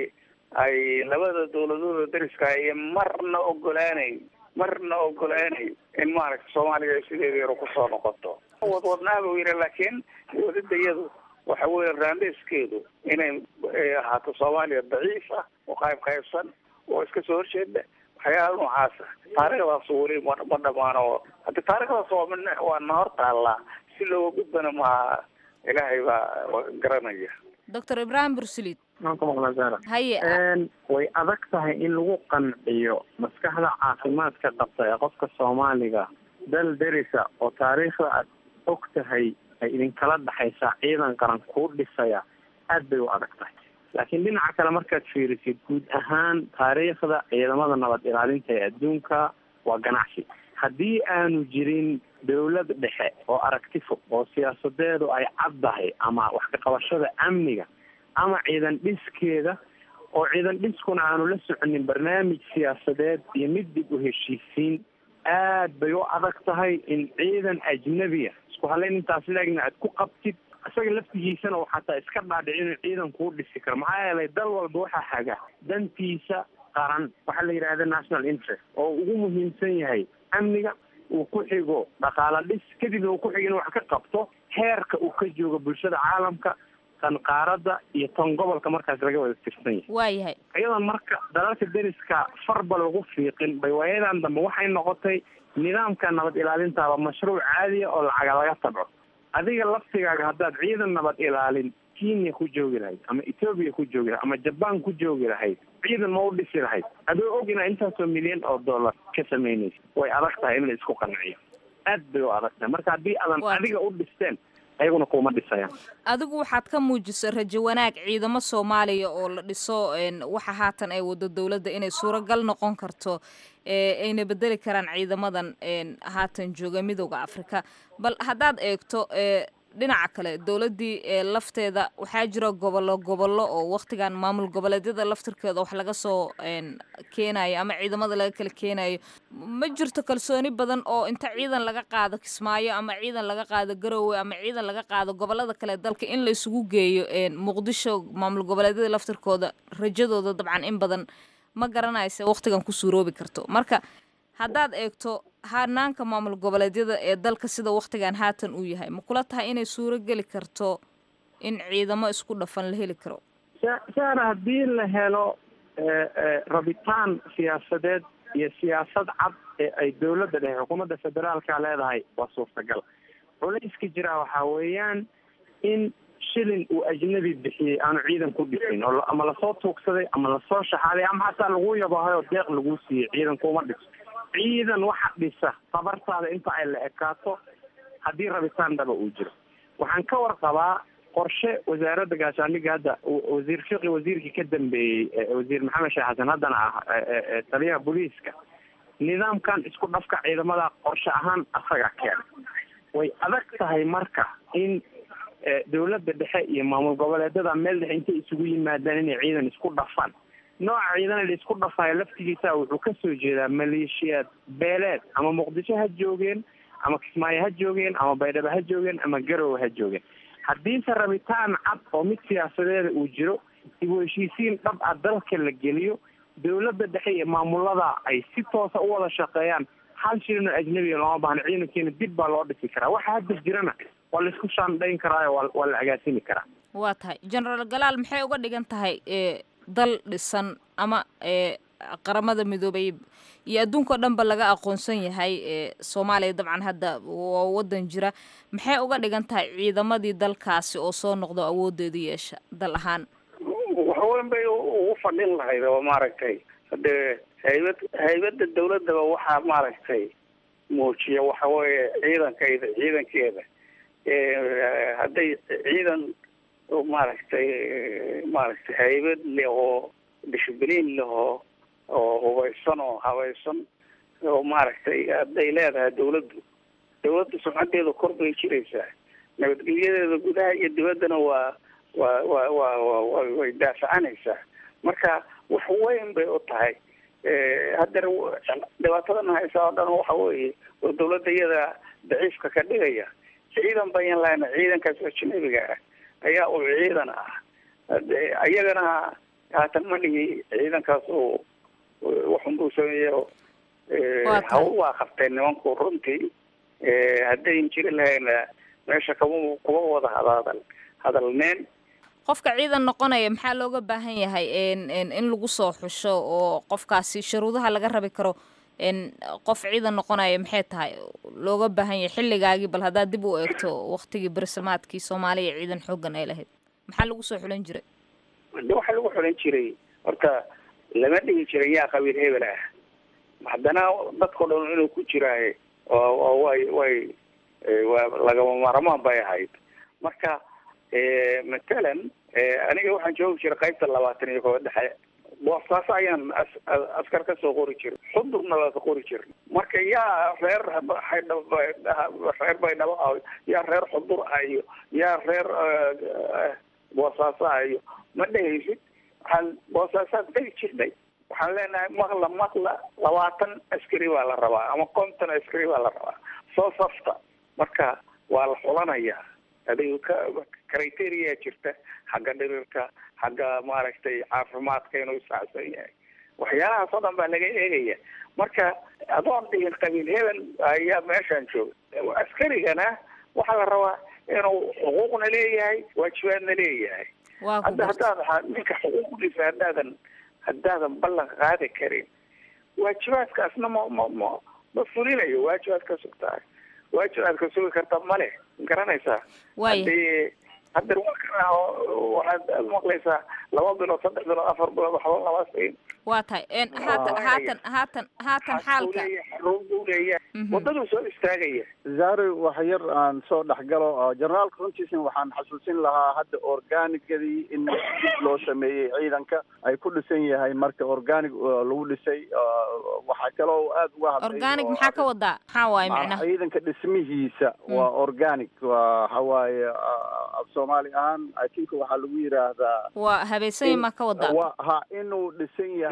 ay labada dawladooda dariska ay marna ogolaaneyn marna ogolaaneyn in maaragtay soomaaliya ay sideeda yaro kusoo noqoto wadwadnaa buu yidhi laakiin wadadayadu waxa weeye raandheeskeedu inay ahaato soomaaliya daciif ah oo qayb qaybsan oo iska soo horjeeda waxyaala noocaasa taariikhdaas weli ma ma dhamaano haddi taariikhdaas waa min waa na hor taallaa si looga gudbana maaha ilaahay baa garanaya doctor ibrahim bursulid maanka maqlaa zara haye way adag tahay in lagu qanciyo maskaxda caafimaadka qabta ee qofka soomaaliga dal derisa oo taariikhda aad og tahay ay idinkala dhexaysaa ciidan qaran kuu dhisaya aad bay u adag tahay laakiin dhinaca kale markaad fiirisid guud ahaan taariikhda ciidamada nabad ilaalinta ee adduunka waa ganacsi haddii aanu jirin dawlad dhexe oo aragti fog oo siyaasadeedu ay caddahay ama wax ka qabashada amniga ama ciidan dhiskeeda oo ciidan dhiskuna aanu la soconin barnaamij siyaasadeed iyo mid dib u heshiisiin aad bay u adag tahay in ciidan ajnabiya isku halayn intaas laagna aad ku qabtid isaga laftigiisana uu xataa iska dhaadhici inuu ciidan kuu dhisi karo maxaa yeelay dal walba waxaa haga dantiisa qaran waxaa la yidhahda national interest oo ugu muhiimsan yahay amniga uu ku xigo dhaqaala dhis kadibna uu ku xigo inuu wax ka qabto heerka uu ka joogo bulshada caalamka tan qaaradda iyo tan gobolka markaas laga wada tirsan yahay waayahay iyadan marka dalalka deriska farba lagu fiiqin bay waayadan dambe waxay noqotay nidaamka nabad ilaalintaaba mashruuc caadiya oo lacaga laga tabco adiga laftigaaga haddaad ciidan nabad ilaalin kenya ku joogi lahayd ama etoobiya ku joogi lahayd ama jaban ku joogi lahayd ciidan ma u dhisi lahayd adoo og inaa intaasoo milyan oo dollar ka samaynaysa way adag tahay in la isku qanciyo aad bay u adag tahay marka haddii aadan adiga u dhisteen ayaguna kuma dhisayaan adigu waxaad ka muujisay rajo wanaag ciidamo soomaaliya oo la dhiso waxa haatan ay wado dowladda inay suuragal noqon karto ayna bedeli karaan ciidamadan haatan jooga midooda afrika bal haddaad eegto dhinaca kale dowladdii lafteeda waxaa jira gobollo gobollo oo waktigan maamul goboleedyada laftirkeeda wax laga soo keenayo ama ciidamada laga kala keenayo ma jirto kalsooni badan oo inta ciidan laga qaado kismaayo ama ciidan laga qaado garowe ama ciidan laga qaado gobolada kale dalka in la isugu geeyo muqdisho maamul goboleedyada laftirkooda rajadooda dabcan in badan ma garanaysa waktigan ku suuroobi karto marka haddaad eegto hanaanka maamul goboleedyada ee dalka sida waktigan haatan uu yahay ma kula tahay inay suuro geli karto in ciidamo isku dhafan la heli karo saara haddii la helo rabitaan siyaasadeed iyo siyaasad cad ee ay dowladda dhexe xukuumadda federaalka leedahay waa suurtagal culayska jiraa waxaa weeyaan in shilin uu ajnabi bixiyey aanu ciidan ku dhisin oo ama lasoo tuugsaday ama lasoo shaxaaday ama hataa lagu yabahay oo deeq lagu siiyey ciidan kuma dhiso ciidan waxa dhisa tabartaada inta ay la ekaato haddii rabitaan dhaba uu jiro waxaan ka warqabaa qorshe wasaaradda gaashaandhigga hadda wasiir fiqi wasiirkii ka dambeeyey wasiir maxamed sheekh xasan haddana ah taliyaha booliiska nidaamkan isku dhafka ciidamada qorshe ahaan asaga keena way adag tahay marka in dowladda dhexe iyo maamul goboleedada meel dhexe intay isugu yimaadaan inay ciidan isku dhafaan nooca ciidan la isku dhafayo laftigiisa wuxuu kasoo jeedaa maleeshiyaad beeleed ama muqdisho ha joogeen ama kismaayo ha joogeen ama baydhabo ha joogeen ama garowe ha joogeen haddiise rabitaan cad oo mid siyaasadeeda uu jiro dib u heshiisiin dhab ah dalka la geliyo dowladda dhexe iyo maamulada ay si toosa u wada shaqeeyaan hal shilin oo ajnabiga looma baahno ciidankiina dib baa loo dhisi karaa waxa hadda jirana waa la isku shaandhayn karaayo waa waa la agaasimi karaa waa tahay genaraal galaal maxay uga dhigan tahay dal dhisan ama qaramada midoobay iyo adduunkao dhan ba laga aqoonsan yahay soomaaliya dabcan hadda waa wadan jira maxay uga dhigan tahay ciidamadii dalkaasi oo soo noqdo awoodeedu yeesha dal ahaan waxweyn bay ugu fadhin lahayd oo maaragtay hadee haybad haybada dawladaba waxaa maaragtay muujiya waxa weeye ciidankayda ciidankeeda hadday ciidan maaragtay maaragtay haybad leh oo dishibliin leh oo oo hubaysan oo habaysan oo maaragtay hadday leedahay dawladdu dawladda sumcadeeda kor bay jiraysaa nabadgelyadeeda gudaha iyo dibaddana waa waa waa waa wa way daafacanaysaa marka wax weyn bay u tahay haddana dhibaatadan haysa oo dhan waxa weeye oo dawladda iyada daciifka ka dhigaya ciidan bayan lahayna ciidankaas ajnabiga ah ayaa uu ciidan ah iyagana haatan ma dhihi ciidankaas uu waxunbuu sameeyo hawl waa qabteen nimanku runtii haddayn jiri lahayna meesha kama kuma wada hadaadal hadalneen qofka ciidan noqonaya maxaa looga baahan yahay in lagu soo xusho oo qofkaasi sharuudaha laga rabi karo qof ciidan noqonaya maxay tahay looga baahan yahay xilligaagii bal haddaad dib u eegto waktigii bersamaadkii soomaaliya ciidan xoogan ay lahayd maxaa lagu soo xulan jiray de waxaa lagu xulan jiray horta lama dhigi jiray yaa qabiil hebel ah haddana dadkao dhan inuu ku jiraaye oo way way waa lagama maarmaan bay ahayd marka matalan aniga waxaan joogi jiray qaybta labaatan iyo kooba dhexe boostaas ayaan askar ka soo qori jiray xudurna waa ka qori jiray marka yaa reer reer baydhabo ah yaa reer xudur ah iyo yaa reer boosaaso ah iyo ma dhehaysid waxaan boosaasaad dhegi jirnay waxaan leenahay maqla maqla labaatan askari baa la rabaa ama konton askari baa la rabaa soo safta marka waa la xulanayaa adiga ka criteria jirta xagga dhirirka xagga maaragtay caafimaadka inuu saacsan yahay waxyaalahaas oo dhan baa laga eegaya marka adoon dhihin qabiil hebel ayaa meeshaan jooga askarigana waxaa la rabaa inuu xuquuqna leeyahay waajibaadna leeyahay hadda haddaad ninka xuquuqdiisa haddaadan haddaadan ballan qaadi karin waajibaadkaasna ma ma ma ma fulinayo waajibaadka sugtahay waajibaadka sugi karta male garanaysaa hadii hadda waxaad maqlaysaa laba bilood saddex bilood afar bilood waxba lama siin waa tahay haatan haatan haatan haatan xaalka buu leeyahay wadaduu soo istaagaya zahri wax yar aan soo dhexgalo generaalka runtiisna waxaan xasuusin lahaa hadda organigadii in dib loo sameeyey ciidanka ay ku dhisan yahay marka organic lagu dhisay waxaa kaloo aada uga hadlay organic maxaa ka wadaa maxaa waaye micnaha ciidanka dhismihiisa waa organic waa waxa waaye af soomaali ahaan i think waxaa lagu yiraahdaa waa habeysanya maa ka wadaa wa ha inuu dhisan yahay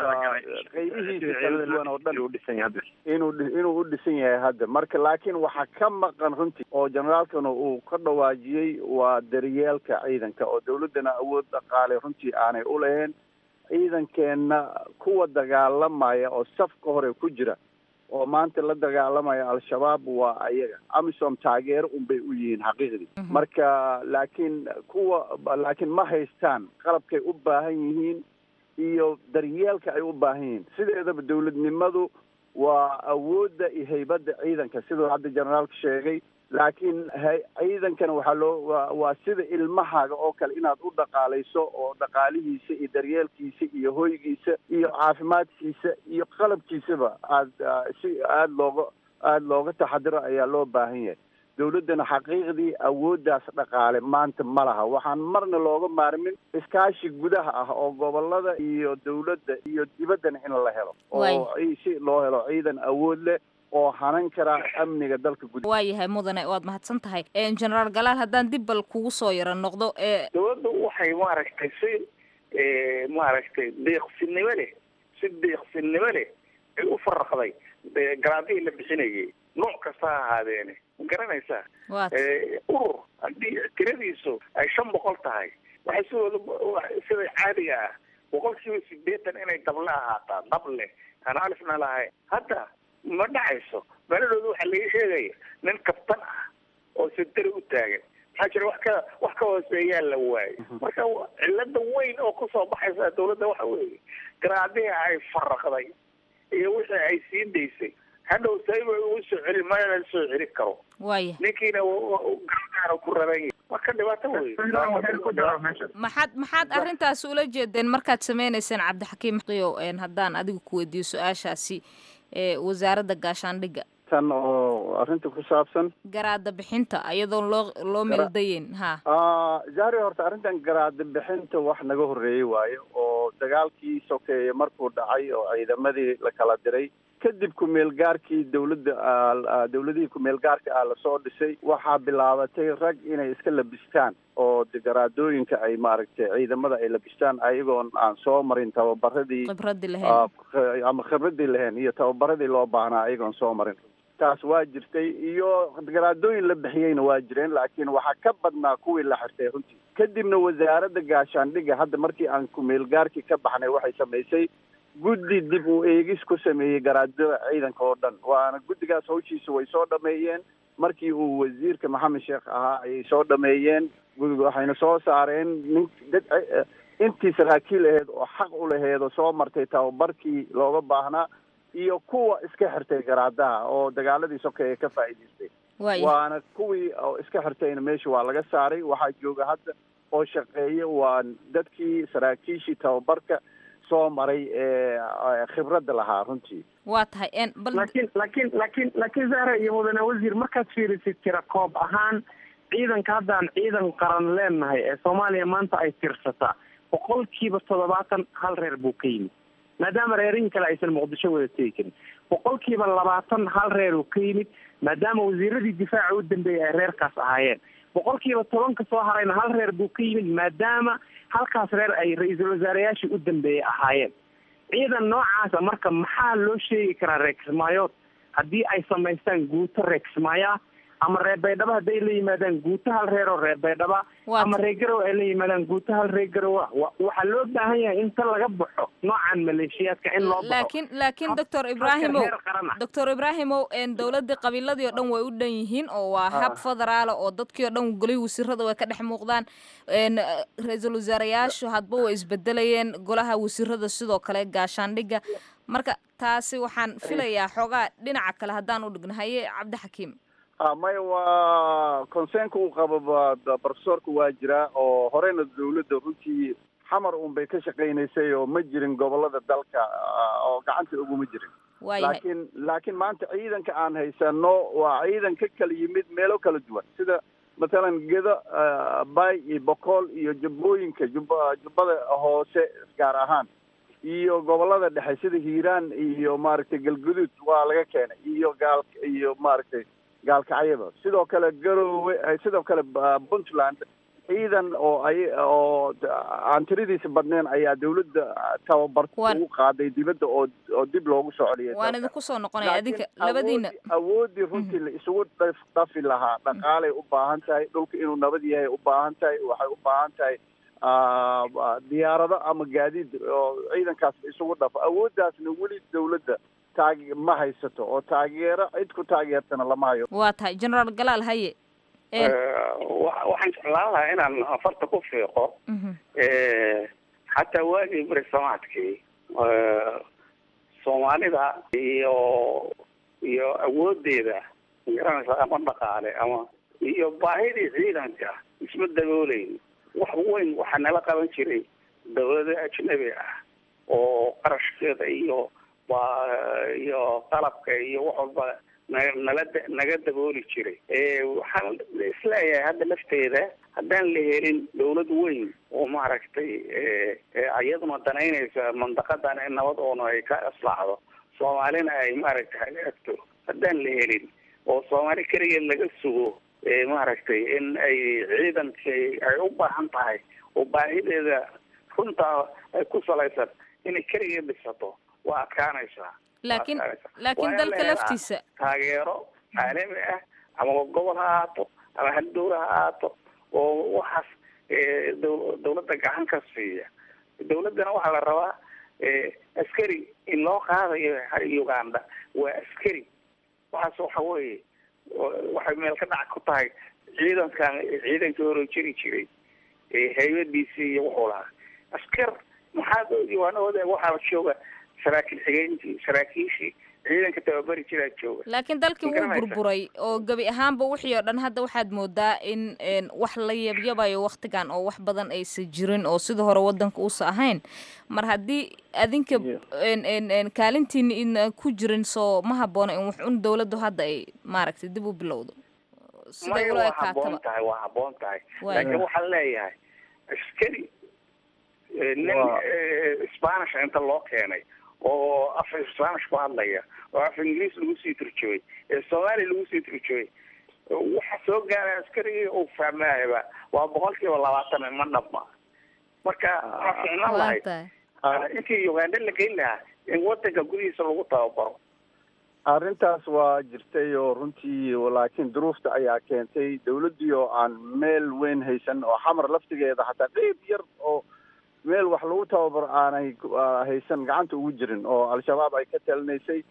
qaybihiisa kala duwan oo dhan inuu inuu u dhisan yahay hadda marka laakiin waxaa ka maqan runtii oo generaalkana uu ka dhawaajiyey waa daryeelka ciidanka oo dawladdana awood dhaqaale runtii aanay u lahayn ciidankeenna kuwa dagaalamaya oo safka hore ku jira oo maanta la dagaalamaya al-shabaab waa ayaga amisom taageero unbay u yihiin xaqiiqdii marka laakiin kuwa laakiin ma haystaan qalabkay u baahan yihiin iyo daryeelka ay u baahan yihiin sideedaba dawladnimadu waa awoodda iyo haybadda ciidanka siduu hadda generaalka sheegay laakiin ciidankana waxaa loo waa sida ilmahaaga oo kale inaad u dhaqaalayso oo dhaqaalihiisa iyo daryeelkiisa iyo hoygiisa iyo caafimaadkiisa iyo qalabkiisaba aad si aada looga aada looga taxadiro ayaa loo baahan yahay dowladdana xaqiiqdii awooddaas dhaqaale maanta ma laha waxaan marna looga maarmin iskaashi gudaha ah oo gobolada iyo dowladda iyo dibaddana in la helo oo si loo helo ciidan awood leh oo hanan kara amniga dalka gudaha waa yahay mudane waad mahadsan tahay generaal galaal haddaan dib bal kugu soo yaro noqdo ee dowladdu waxay maaragtay si maaragtay deeqsinimo leh si deeqsinimo leh ay u faraqday garaadihii la bixinayay nooc kasta ha ahaadeene ma garanaysaa urur haddii tiradiisu ay shan boqol tahay waxay sidooda sida caadiga ah boqol kiiba sideetan inay dable ahaataa dable aan alifna lahayn hadda ma dhacayso meeladooda waxaa laga sheegaya nin kabtan ah oo sentari u taagan maxaa jira wax ka wax ka hooseeyaa la waayay marka cilada weyn oo kusoo baxaysa dawladda waxa weeye garaadihii ay faraqday iyo wixii ay sii daysay hadhow sayba ugu soo celin mana la soo celi karo waaya ninkiina gargaara ku raran yahay marka dhibaato wey maxaad maxaad arrintaasi ula jeedeen markaad sameynayseen cabdixakiim qiyo haddaan adiga ku weydiiyo su-aashaasi ee wasaaradda gaashaandhigga tan oo arrinta ku saabsan garaada bixinta iyadoon loo loo meeldayeyn ha zahri horta arrintan garaada bixinta wax naga horreeyey waayo oo dagaalkii sokeeye markuu dhacay oo ciidamadii la kala diray kadib ku-meelgaarkii dawladda dawladihii ku-meelgaarka ah lasoo dhisay waxaa bilaabatay rag inay iska labistaan oo garaadooyinka ay maaragtay ciidamada ay labistaan ayagoon aan soo marin tababaradii khibradii lahayn ama khibradii lahayn iyo tababaradii loo baahnaa ayagoon soo marin taas waa jirtay iyo garaadooyin la bixiyeyna waa jireen laakiin waxaa ka badnaa kuwii la xirtay runtii kadibna wasaaradda gaashaandhigga hadda markii aan ku-meelgaarkii ka baxnay waxay samaysay guddi dib u eegis ku sameeyey garaadada ciidanka oo dhan waana guddigaas hawshiisa way soo dhameeyeen markii uu wasiirka maxamed sheekh ahaa ayay soo dhameeyeen waxayna soo saareen nin dad intii saraakiil aheyd oo xaq u laheed oo soo martay tababarkii looga baahnaa iyo kuwa iska xirtay garaadaha oo dagaaladii sokeeye ka faa'iidaystay waana kuwii oo iska xirtayna meesha waa laga saaray waxaa jooga hadda oo shaqeeya waa dadkii saraakiishii tababarka soo maray ee khibradda lahaa runtii waa tahay laakiin laakiin laakiin laakiin zahra iyo mudane wasiir markaad fiirisid tira koob ahaan ciidanka haddaan ciidan qaran leenahay ee soomaaliya maanta ay tirsataa boqolkiiba toddobaatan hal reer buu ka yimid maadaama reerihii kale aysan muqdisho wada tegi karin boqolkiiba labaatan hal reer uu ka yimid maadaama wasiiradii difaaca u dambeeyay ay reerkaas ahaayeen boqolkiiba tobanka soo harayna hal reer buu ka yimid maadaama halkaas reer ay ra-iisul wasaareyaashii u dambeeyey ahaayeen ciidan noocaasa marka maxaa loo sheegi karaa reer kismaayood haddii ay samaystaan guuto reer kismaayaa ama reer baydhabo hadday la yimaadaan guuto hal reer oo reer baydhaba ama reer garow ay la yimaadaan guuto hal reer garow waxaa loo baahan yahay inta laga baxo noocan maleeshiyaadka in loo baxo laakiin laakiin doctor ibrahimow doctor ibrahimow dowladii qabiiladii oo dhan way u dhan yihiin oo waa hab federaala oo dadkii oo dhan golihii wasiirada way ka dhex muuqdaan ra-iisul wasaarayaashu hadba way isbedelayeen golaha wasiirada sidoo kale gaashaandhigga marka taasi waxaan filayaa xoogaa dhinaca kale haddaan u dhigno haye cabdixakiim maya waa concernka uu qabo professorka waa jiraa oo horeyna dawladda runtii xamar un bay ka shaqaynaysay oo ma jirin gobolada dalka oo gacanta uguma jirin laakiin laakiin maanta ciidanka aan haysano waa ciidan ka kala yimid meelo kala duwan sida mathalan gedo bay iyo bokool iyo jubbooyinka jubba jubbada hoose gaar ahaan iyo gobolada dhexe sida hiiraan iyo maaragtay galguduud waa laga keenay iyo gaal iyo maaragtay gaalkacyada sidoo kale garoowe sidoo kale puntland ciidan oo ay oo aan tiradiisa badneen ayaa dawladda tababarka ugu qaaday dibadda oo oo dib loogu soo celiyay waan idinku soo noqonaya adinka labadiina awoodii runtii la isugu dhafi lahaa dhaqaalay u baahan tahay dhulka inuu nabad yahay u baahan tahay waxay u baahan tahay diyaarado ama gaadiid oo ciidankaas la isugu dhafo awooddaasna weli dawladda taag ma haysato oo taageero cid ku taageertana lama hayo waa tahay generaal galaal haye waxaan jeclaan lahaa inaan afarta ku fiiqo xataa waagii berisamaadkii soomaalida iyo iyo awoodeeda magaranaysa ama dhaqaale ama iyo baahidii ciidanka isma dabooleyn wax weyn waxaa nala qaban jiray dawlado ajnabi ah oo qarashkeeda iyo iyo qalabka iyo wax walba na- nala da- naga dabooli jiray waxaan isleeyahay hadda lafteeda haddaan la helin dawlad weyn oo maaragtay iyaduna danaynaysa mandaqadan in nabad oona ay ka aslaacdo soomaalina ay maaragtay hagaagto haddaan la helin oo soomaali keligeed laga sugo maaragtay in ay ciidankii ay u baahan tahay oo baahideeda runtaa ay ku salaysan inay keligeed dhisato waa adkaanaysaa laakiin Waa adkaanaysaa. laakiin Waa in dalka la helaa laftiisa taageero caalami ah ama gobol ha ahaato ama hal dowla ha ahaato oo waxaas eh, dow- dowladda gacan ka siiya dowladdana waxaa la rabaa eh, askari in loo qaadayo uganda waa askari waxaas waxa weeye wa- waxay meel ka dhac ku tahay ciidankan ciidankii hore jiri jiray eh, haybadiisii iyo wuxuu lahaa askar maxaad diiwaanahooda waxaa jooga saraakiil xigeenkii saraakiishii ciidanka tababari jiraa jooga laakiin dalkii Ma wuu garanaysaa? burburay oo gebi ahaanba wixii oo dhan hadda waxaad moodaa in een, wax la yabyabayo waktigan oo wax badan aysa jirin oo sida hore wadanka uusa ahayn mar haddii adinka een, een, een, kaalintiina ina ku jirin soo ma habboona in wax un dowladdu hadda ay maaragtay dib u bilowdo siday maya ula waa habboon ekaataba tahay waa habboon tahay Waay. laakiin waxaan leeyahay askari eh, nin Waa- eh, spanish inta loo keenay oo af spanish ku hadlaya oo af ingiriis lagu sii turjooy ee soomaaliya lagu sii turjooy waxa soo gaara askarigii uu fahmaayaba waa boqolkiiba labaatan ma dhabma marka waxaa ficnaan lahayd intii uganda la geyn lahaa in wadanka gudihiisa lagu tababaro arrintaas waa jirtay oo runtii laakiin duruufta ayaa keentay dawladdii oo aan meel weyn haysan oo xamar laftigeeda xataa qeyb yar oo meel wax lagu tababaro aanay ku- aa, haysan gacanta ugu jirin oo al-shabaab ay ka talinaysay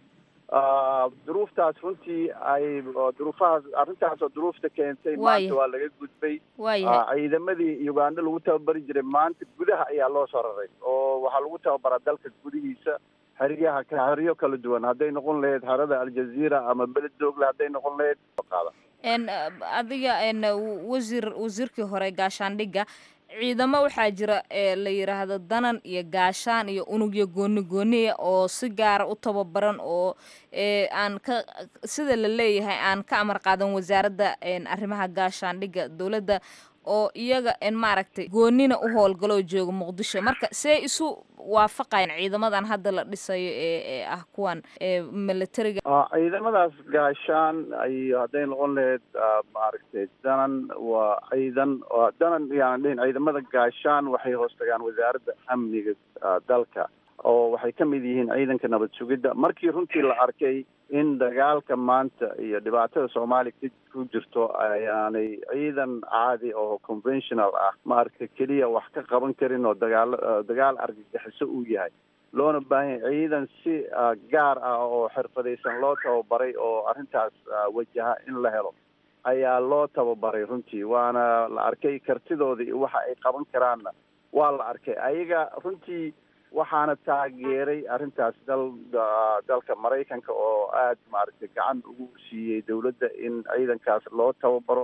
Ah, duruuftaas runtii ay oo duruufahaas arrintaas oo duruufta keentay Waayahay. maanta waa laga gudbay waayahay Ah, ciidamadii uganda lagu tababari jiray maanta gudaha ayaa loo soo raray oo waxaa lagu tababaraa dalka gudihiisa xeryaha xeryo kala duwan hadday noqon lahayd harada aljazeera ama beled doogle hadday noqon lahayd qaada n adiga n wasiir wasiirkii hore gaashaandhigga ciidamo waxaa jira ee la yidhaahdo danan iyo gaashaan iyo unugyo gooni gooniya oo si gaara u tababaran oo ee aan ka sida la leeyahay aan ka amar qaadan wasaaradda n arrimaha gaashaandhigga dowladda oo iyaga n maaragtay goonina u howlgaloo jooga muqdisho marka see isu waafaqayan ciidamadan hadda la dhisayo ee ee ah kuwan ee militariga Ah, ciidamadaas gaashaan iyo hadday noqon lahayd ah, maaragtay danan waa ciidan waa danan yaan dhihin ciidamada gaashaan waxay hoos tagaan wasaaradda amniga ah, dalka oo waxay ka mid yihiin ciidanka nabad sugidda markii runtii la arkay in dagaalka maanta iyo dhibaatada soomaaliya ka ku jirto ayaanay ciidan caadi oo conventional ah maaragtay keliya wax ka qaban karin oo dagaal dagaal argagixiso uu yahay loona baahan yahay ciidan si ah, gaar ah oo xirfadaysan loo tababaray oo arrintaas ah, wajaha in la helo ayaa loo tababaray runtii waana la arkay kartidooda iyo waxa ay qaban karaanna waa la arkay ayaga runtii waxaana taageeray arrintaas dal da- dalka maraykanka oo aad maaragtay gacan ugu siiyey dowladda in ciidankaas loo tababaro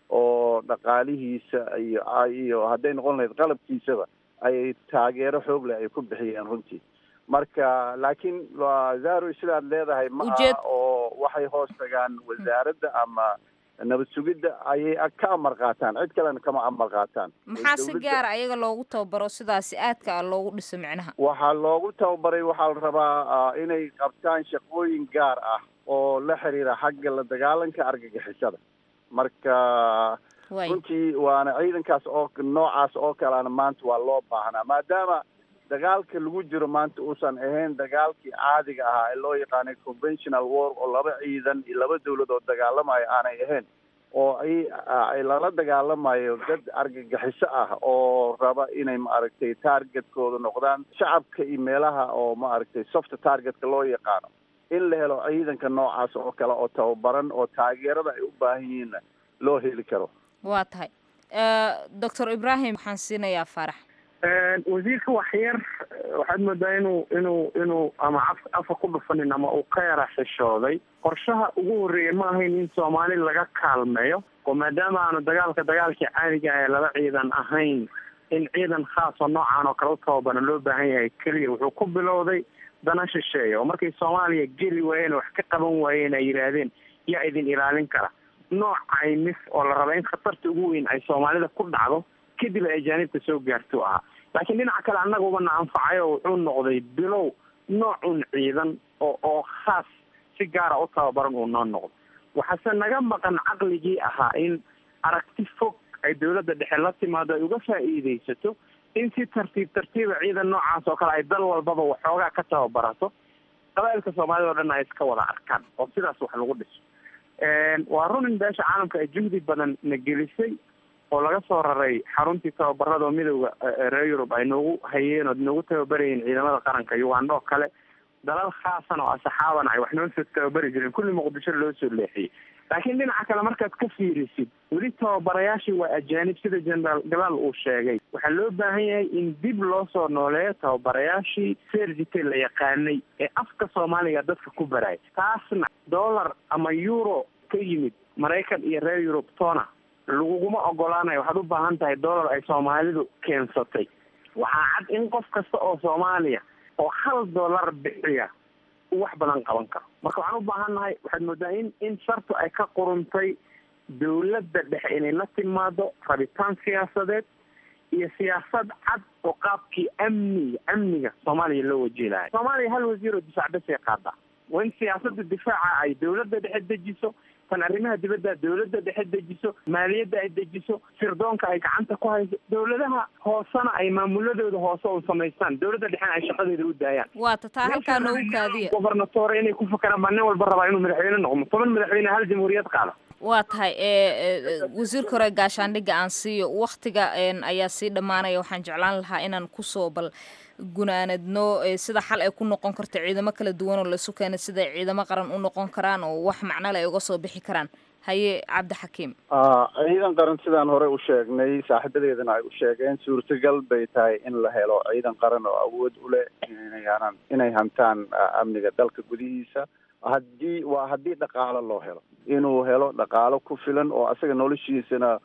oo dhaqaalihiisa iyo iyo hadday noqon lahayd qalabkiisaba ay taageero xoog leh ay ku bixiyeen runtii marka laakiin waa zaro sidaad leedahay ma Ujeed- aha oo waxay hoos tagaan wasaaradda ama nabad sugidda ayay ka amar qaataan cid kalena kama amar qaataan maxaa si Dowladda- gaara ayaga loogu tababaro sidaasi aadka ah loogu dhiso micnaha waxaa loogu tababaray waxaa la rabaa ah, inay qabtaan shaqooyin gaar ah oo la xiriira xagga la dagaalanka argagixisada marka Waay. runtii waana ciidankaas oo noocaas oo kalena maanta waa loo baahnaa maadaama dagaalka lagu jiro maanta uusan ahayn dagaalkii caadiga ahaa ee loo yaqaanay conventional war oo laba ciidan iyo laba dowlad oo dagaalamayo aanay ahayn oo ay ay lala dagaalamayo dad argagixiso ah oo raba inay maaragtay targetkooda noqdaan shacabka iyo meelaha oo maaragtay soft targetka loo yaqaano in la helo ciidanka noocaas oo kale oo tababaran oo taageerada ay u baahan yihiinna loo heli karo waa tahay doctor ibrahim waxaan siinayaa faarax wasiirka waxyar waxaad moodaa inuu inuu inuu ama af afa ku dhufanin ama uu ka yara xishooday qorshaha ugu horreeya ma ahayn in soomaali laga kaalmeeyo oo maadaama aanu dagaalka dagaalkii caadiga ah ee laba ciidan ahayn in ciidan khaas oo noocan oo kale u tababaran loo baahan yahay keliya wuxuu ku bilowday dana shisheeya oo markay soomaaliya geli waayeen wax ka qaban waayeen ay yidhaahdeen yaa idin ilaalin kara nooc caymis oo la raba in khatarta ugu weyn ay soomaalida ku dhacdo kadib ay ajaanibta soo gaarto ahaa laakiin dhinaca kale annaguba na anfacayo wuxuu noqday bilow noocun ciidan oo oo khaas si gaara u tababaran uu noo noqdo waxaase naga maqan caqligii ahaa in aragti fog ay dowladda dhexe la timaado ay uga faa'iidaysato in si tartiib tartiiba ciidan noocaas oo kale ay dal walbaba waxoogaa ka tababarato qabaa'ilka soomaalida o dhan ay iska wada arkaan oo sidaas wax lagu dhiso waa run in beesha caalamka ay juhdi badan na gelisay oo laga soo raray xaruntii tababarada oo midowda reer yurub ay noogu hayeen oo noogu tababarayeen ciidamada qaranka uganda oo kale dalal khaasan oo asxaaban ay wax noo soo tababari jireen kulli muqdisho loo soo leexiyey laakiin dhinaca kale markaad ka fiirisid weli tababarayaashii waa ajaanib sida generaal galaal uu sheegay waxaa loo baahan yahay in dib loo soo nooleeyo tababarayaashii sergite la yaqaanay ee afka soomaaliga dadka ku baraya taasna dollar ama euro ka yimid maraykan iyo reer yurub tona laguguma ogolaanayo waxaad u baahan tahay dollar ay soomaalidu keensatay waxaa cad in qof kasta oo soomaaliya oo hal dollar bixiya uu wax badan qaban karo marka waxaan u baahan nahay waxaad moodaa in in shartu ay ka quruntay dowladda dhexe inay la timaado rabitaan siyaasadeed iyo siyaasad cad oo qaabkii amniga amniga soomaaliya loo wajilahay soomaaliya hal wasiir oo difaac basay qaadaa waa in siyaasada difaaca ay dowladda dhexe dejiso tan arrimaha dibadda dowladda dhexe dejiso maaliyadda ay dejiso sirdoonka ay gacanta ku hayso dowladaha hoosena ay maamuladooda hoose u samaystaan dowladda dhexena ay shaqadeeda u daayaan waata taa halkaa noogu kaadiya gobernatore inay ku fakaraan baa nin walba rabaa inuu madaxweyne noqdo toban madaxweyne hal jamhuuriyad qaada waa tahay wasiirka hore gaashaandhigga aan siiyo waktiga ayaa sii dhammaanaya waxaan jeclaan lahaa inaan kusoo bal gunaanadno sida xal ay ku noqon karto ciidamo kala duwan oo laisu keena siday ciidamo qaran u noqon karaan oo wax macnole ay uga soo bixi karaan haye cabdixakiim ciidan qaran sidaan hore u sheegnay saaxiibadeedana ay u sheegeen suurtagal bay tahay in la helo ciidan qaran oo awood u leh inay inay hantaan amniga dalka gudihiisa haddii waa haddii dhaqaalo loo helo inuu helo dhaqaalo ku filan oo asaga noloshiisana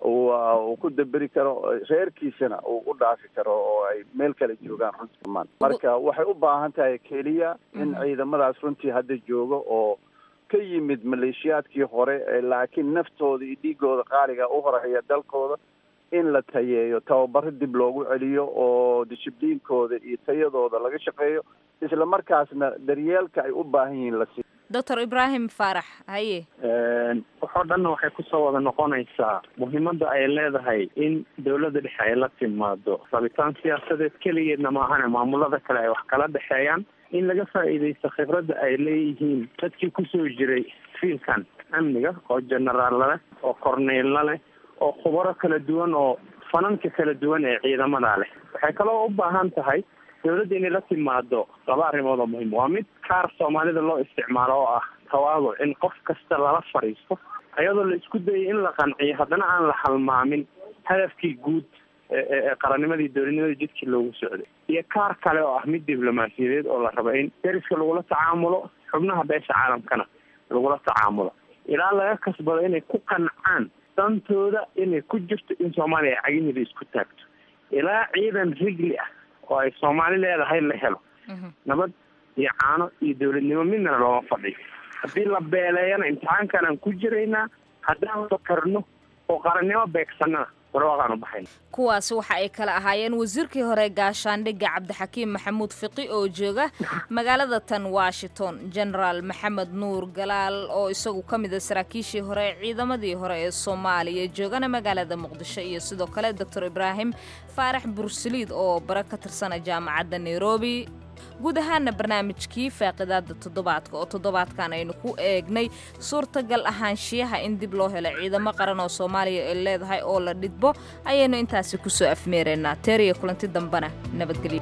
uu ku daberi karo reerkiisana uu u dhaafi karo oo ay meel kale joogaan runtii maan marka waxay u baahan tahay keliya in ciidamadaas runtii hadda jooga oo ka yimid maleeshiyaadkii hore laakiin naftooda iyo dhiigooda qaaliga u horeeya dalkooda in la tayeeyo tababaro dib loogu celiyo oo dishibliinkooda iyo tayadooda laga shaqeeyo isla markaasna daryeelka ay u baahan yihiin la siiyo doctor ibrahim faarax haye waxoo dhanna waxay kusoo wada noqonaysaa muhiimadda ay leedahay in dowladda dhexe ay la timaado rabitaan siyaasadeed keligeedna maahane maamulada kale ay wax kala dhexeeyaan in laga faa'iidaysto khibradda ay leeyihiin dadkii kusoo jiray fiilkan amniga oo generaalla leh oo corneylla leh oo khubaro kala duwan oo fananka kala duwan ee ciidamada leh waxay kaloo u baahan tahay dowladda inay la timaado laba arrimood oo muhiim waa mid kaar soomaalida loo isticmaalo oo ah tawaaduc in qof kasta lala fadhiisto iyadoo la isku dayay in la qanciyo haddana aan la halmaamin hadafkii guud ee qarannimadii dowladnimadii jidkii loogu socday iyo kaar kale oo ah mid diblomaasiyadeed oo la rabo in deriska lagula tacaamulo xubnaha beesha caalamkana lagula tacaamulo ilaa laga kasbado inay ku qancaan dantooda inay ku jirto in soomaaliya ay cagiheeda isku taagto ilaa ciidan rigli ah oo ay soomaali leedahay la helo nabad iyo caano iyo dowladnimo midnana looma fadhiyo haddii la beeleeyana imtixaankanaan ku jiraynaa haddaan fakarno oo qarannimo beegsanana warwaaqaan u baxayna kuwaasi waxa ay kala ahaayeen wasiirkii hore gaashaandhigga cabdixakiim maxamuud fiqi oo jooga magaalada tan washington genaraal maxamed nuur galaal oo isagu ka mid a saraakiishii hore ciidamadii hore ee soomaaliya joogana magaalada muqdisho iyo sidoo kale doctor ibraahim faarax bursaliid oo bare ka tirsana jaamacadda nairobi guud ahaana barnaamijkii faaqidaada toddobaadka oo toddobaadkan aynu ku eegnay suurtagal ahaanshiyaha in dib loo helo ciidamo qaran oo soomaaliya ay leedahay oo la dhidbo ayaynu intaasi kusoo afmeeraynaa teeriya kulanti dambena nabadgelyo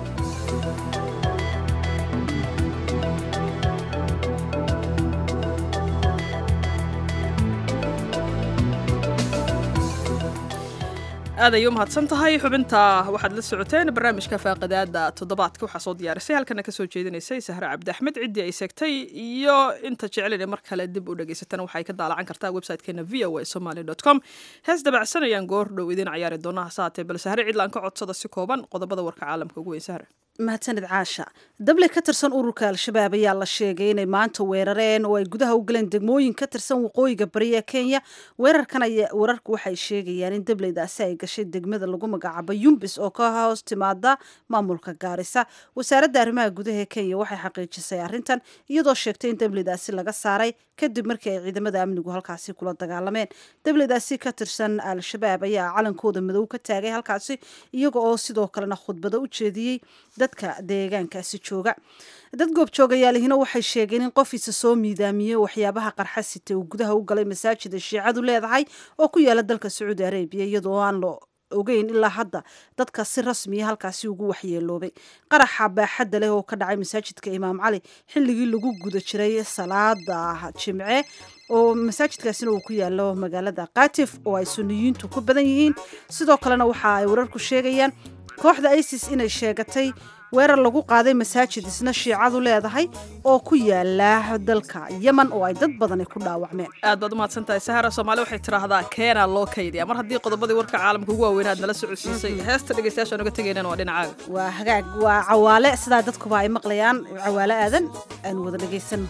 aad ayay u mahadsan tahay xubinta waxaad la socoteen barnaamijka faaqidaada toddobaadka waxaa soo diyaarisay halkana kasoo jeedinaysay sahre cabdi axmed ciddii ay seegtay iyo inta jecel mar kale dib u dhegaysatana waxay ka daalacan kartaa websitekeena v o a somaly dot com hees dabacsan ayaan goor dhow idiin cayaari doonaa hase haatee bal sahre cidlaan ka codsada si kooban qodobada warka caalamka ugu weyn sahre mahadsanid caasha dable ka tirsan ururka al-shabaab ayaa la sheegay inay maanta weerareen oo ay gudaha u galeen degmooyin ka tirsan waqooyiga bari ee kenya weerarkan aya wararku waxay sheegayaan in dableydaasi ay gashay degmada lagu magacaabo yumbis oo ka hoos timaada maamulka gaarisa wasaaradda arrimaha gudaha ee kenya waxay xaqiijisay arrintan iyadoo sheegtay in dableydaasi laga saaray kadib markii ay ciidamada amnigu halkaasi kula dagaalameen dableydaasi ka tirsan al-shabaab ayaa calankooda madow ka taagay halkaasi iyaga oo sidoo kalena khudbado u jeediyey dadka deegaankaasi jooga dad goobjoogayaalihina waxay sheegeen in qof isa soo miidaamiyey waxyaabaha qarxa sitay uu gudaha u galay masaajida shiicadu leedahay oo ku yaala dalka sacuudi arabiya iyadoo aan lo ogeyn ilaa hadda dadka si rasmiya halkaasi ugu waxyeeloobay qaraxa baaxadda leh oo ka dhacay masaajidka imaam cali xilligii lagu guda jiray salaada jimce oo masaajidkaasina uu ku yaalo magaalada katif oo ay suniyiintu ku badan yihiin sidoo kalena waxa ay wararku sheegayaan kooxda isis inay sheegatay weerar lagu qaaday masaajid isna shiicadu leedahay oo ku yaala dalka yeman oo ay dad badani ku dhaawacmeen aad baad umahadsan tahay sahara soomaali waxay tidhaahdaa keenaa loo kaydiya mar haddii qodobadii warka caalamka ugu waaweyn aad nala socodsiisay heesta dhegeystayaasha noga tegaynana waa dhinacaaga waa hagaag waa cawaale sidaa dadkuba ay maqlayaan cawaale aadan aanu wada dhegaysano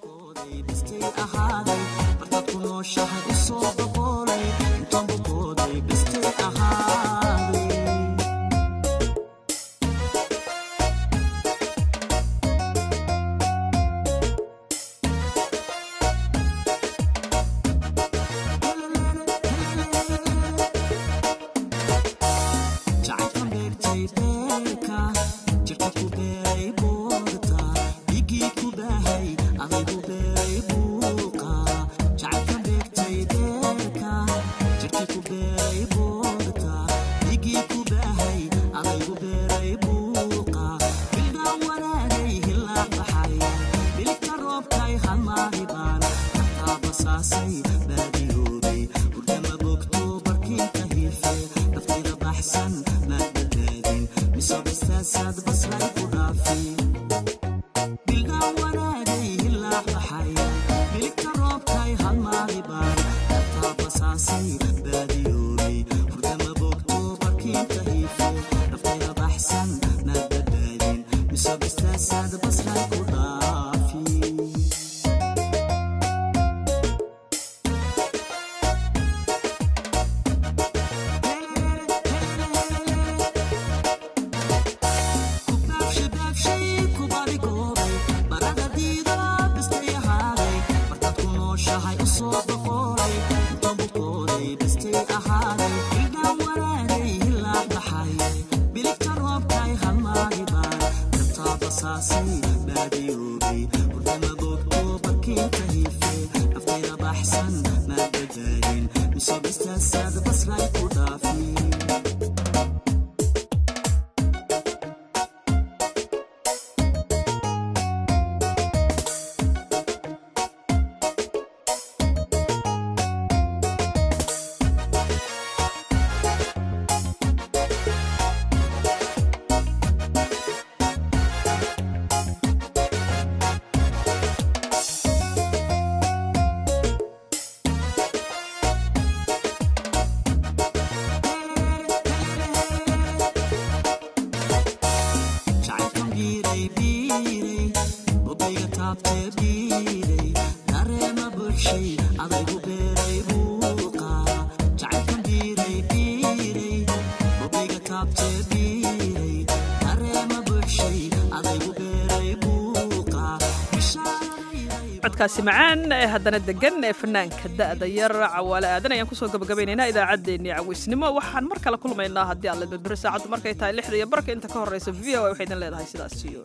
codkaasi macaan ee haddana degan ee fanaanka da'da yar cawaale aadan ayaan kusoo gabagabaynaynaa idaacaddeenii cawisnimo waxaan mar kale kulmaynaa haddii alle berberi saacaddu markay tahay lixda iyo barka inta ka horreysa v o a waxay idin leedahay sidaas iyo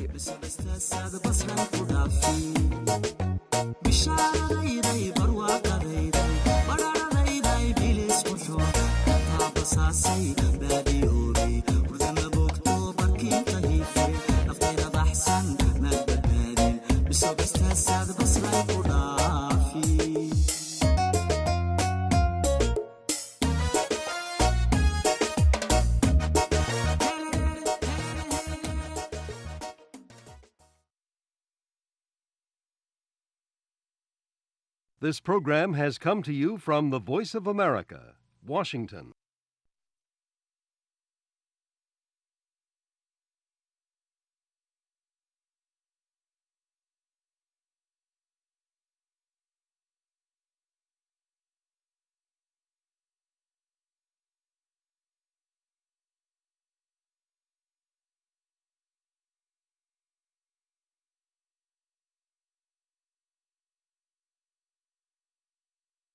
nabadgelyo This program has come to you from the Voice of America, Washington.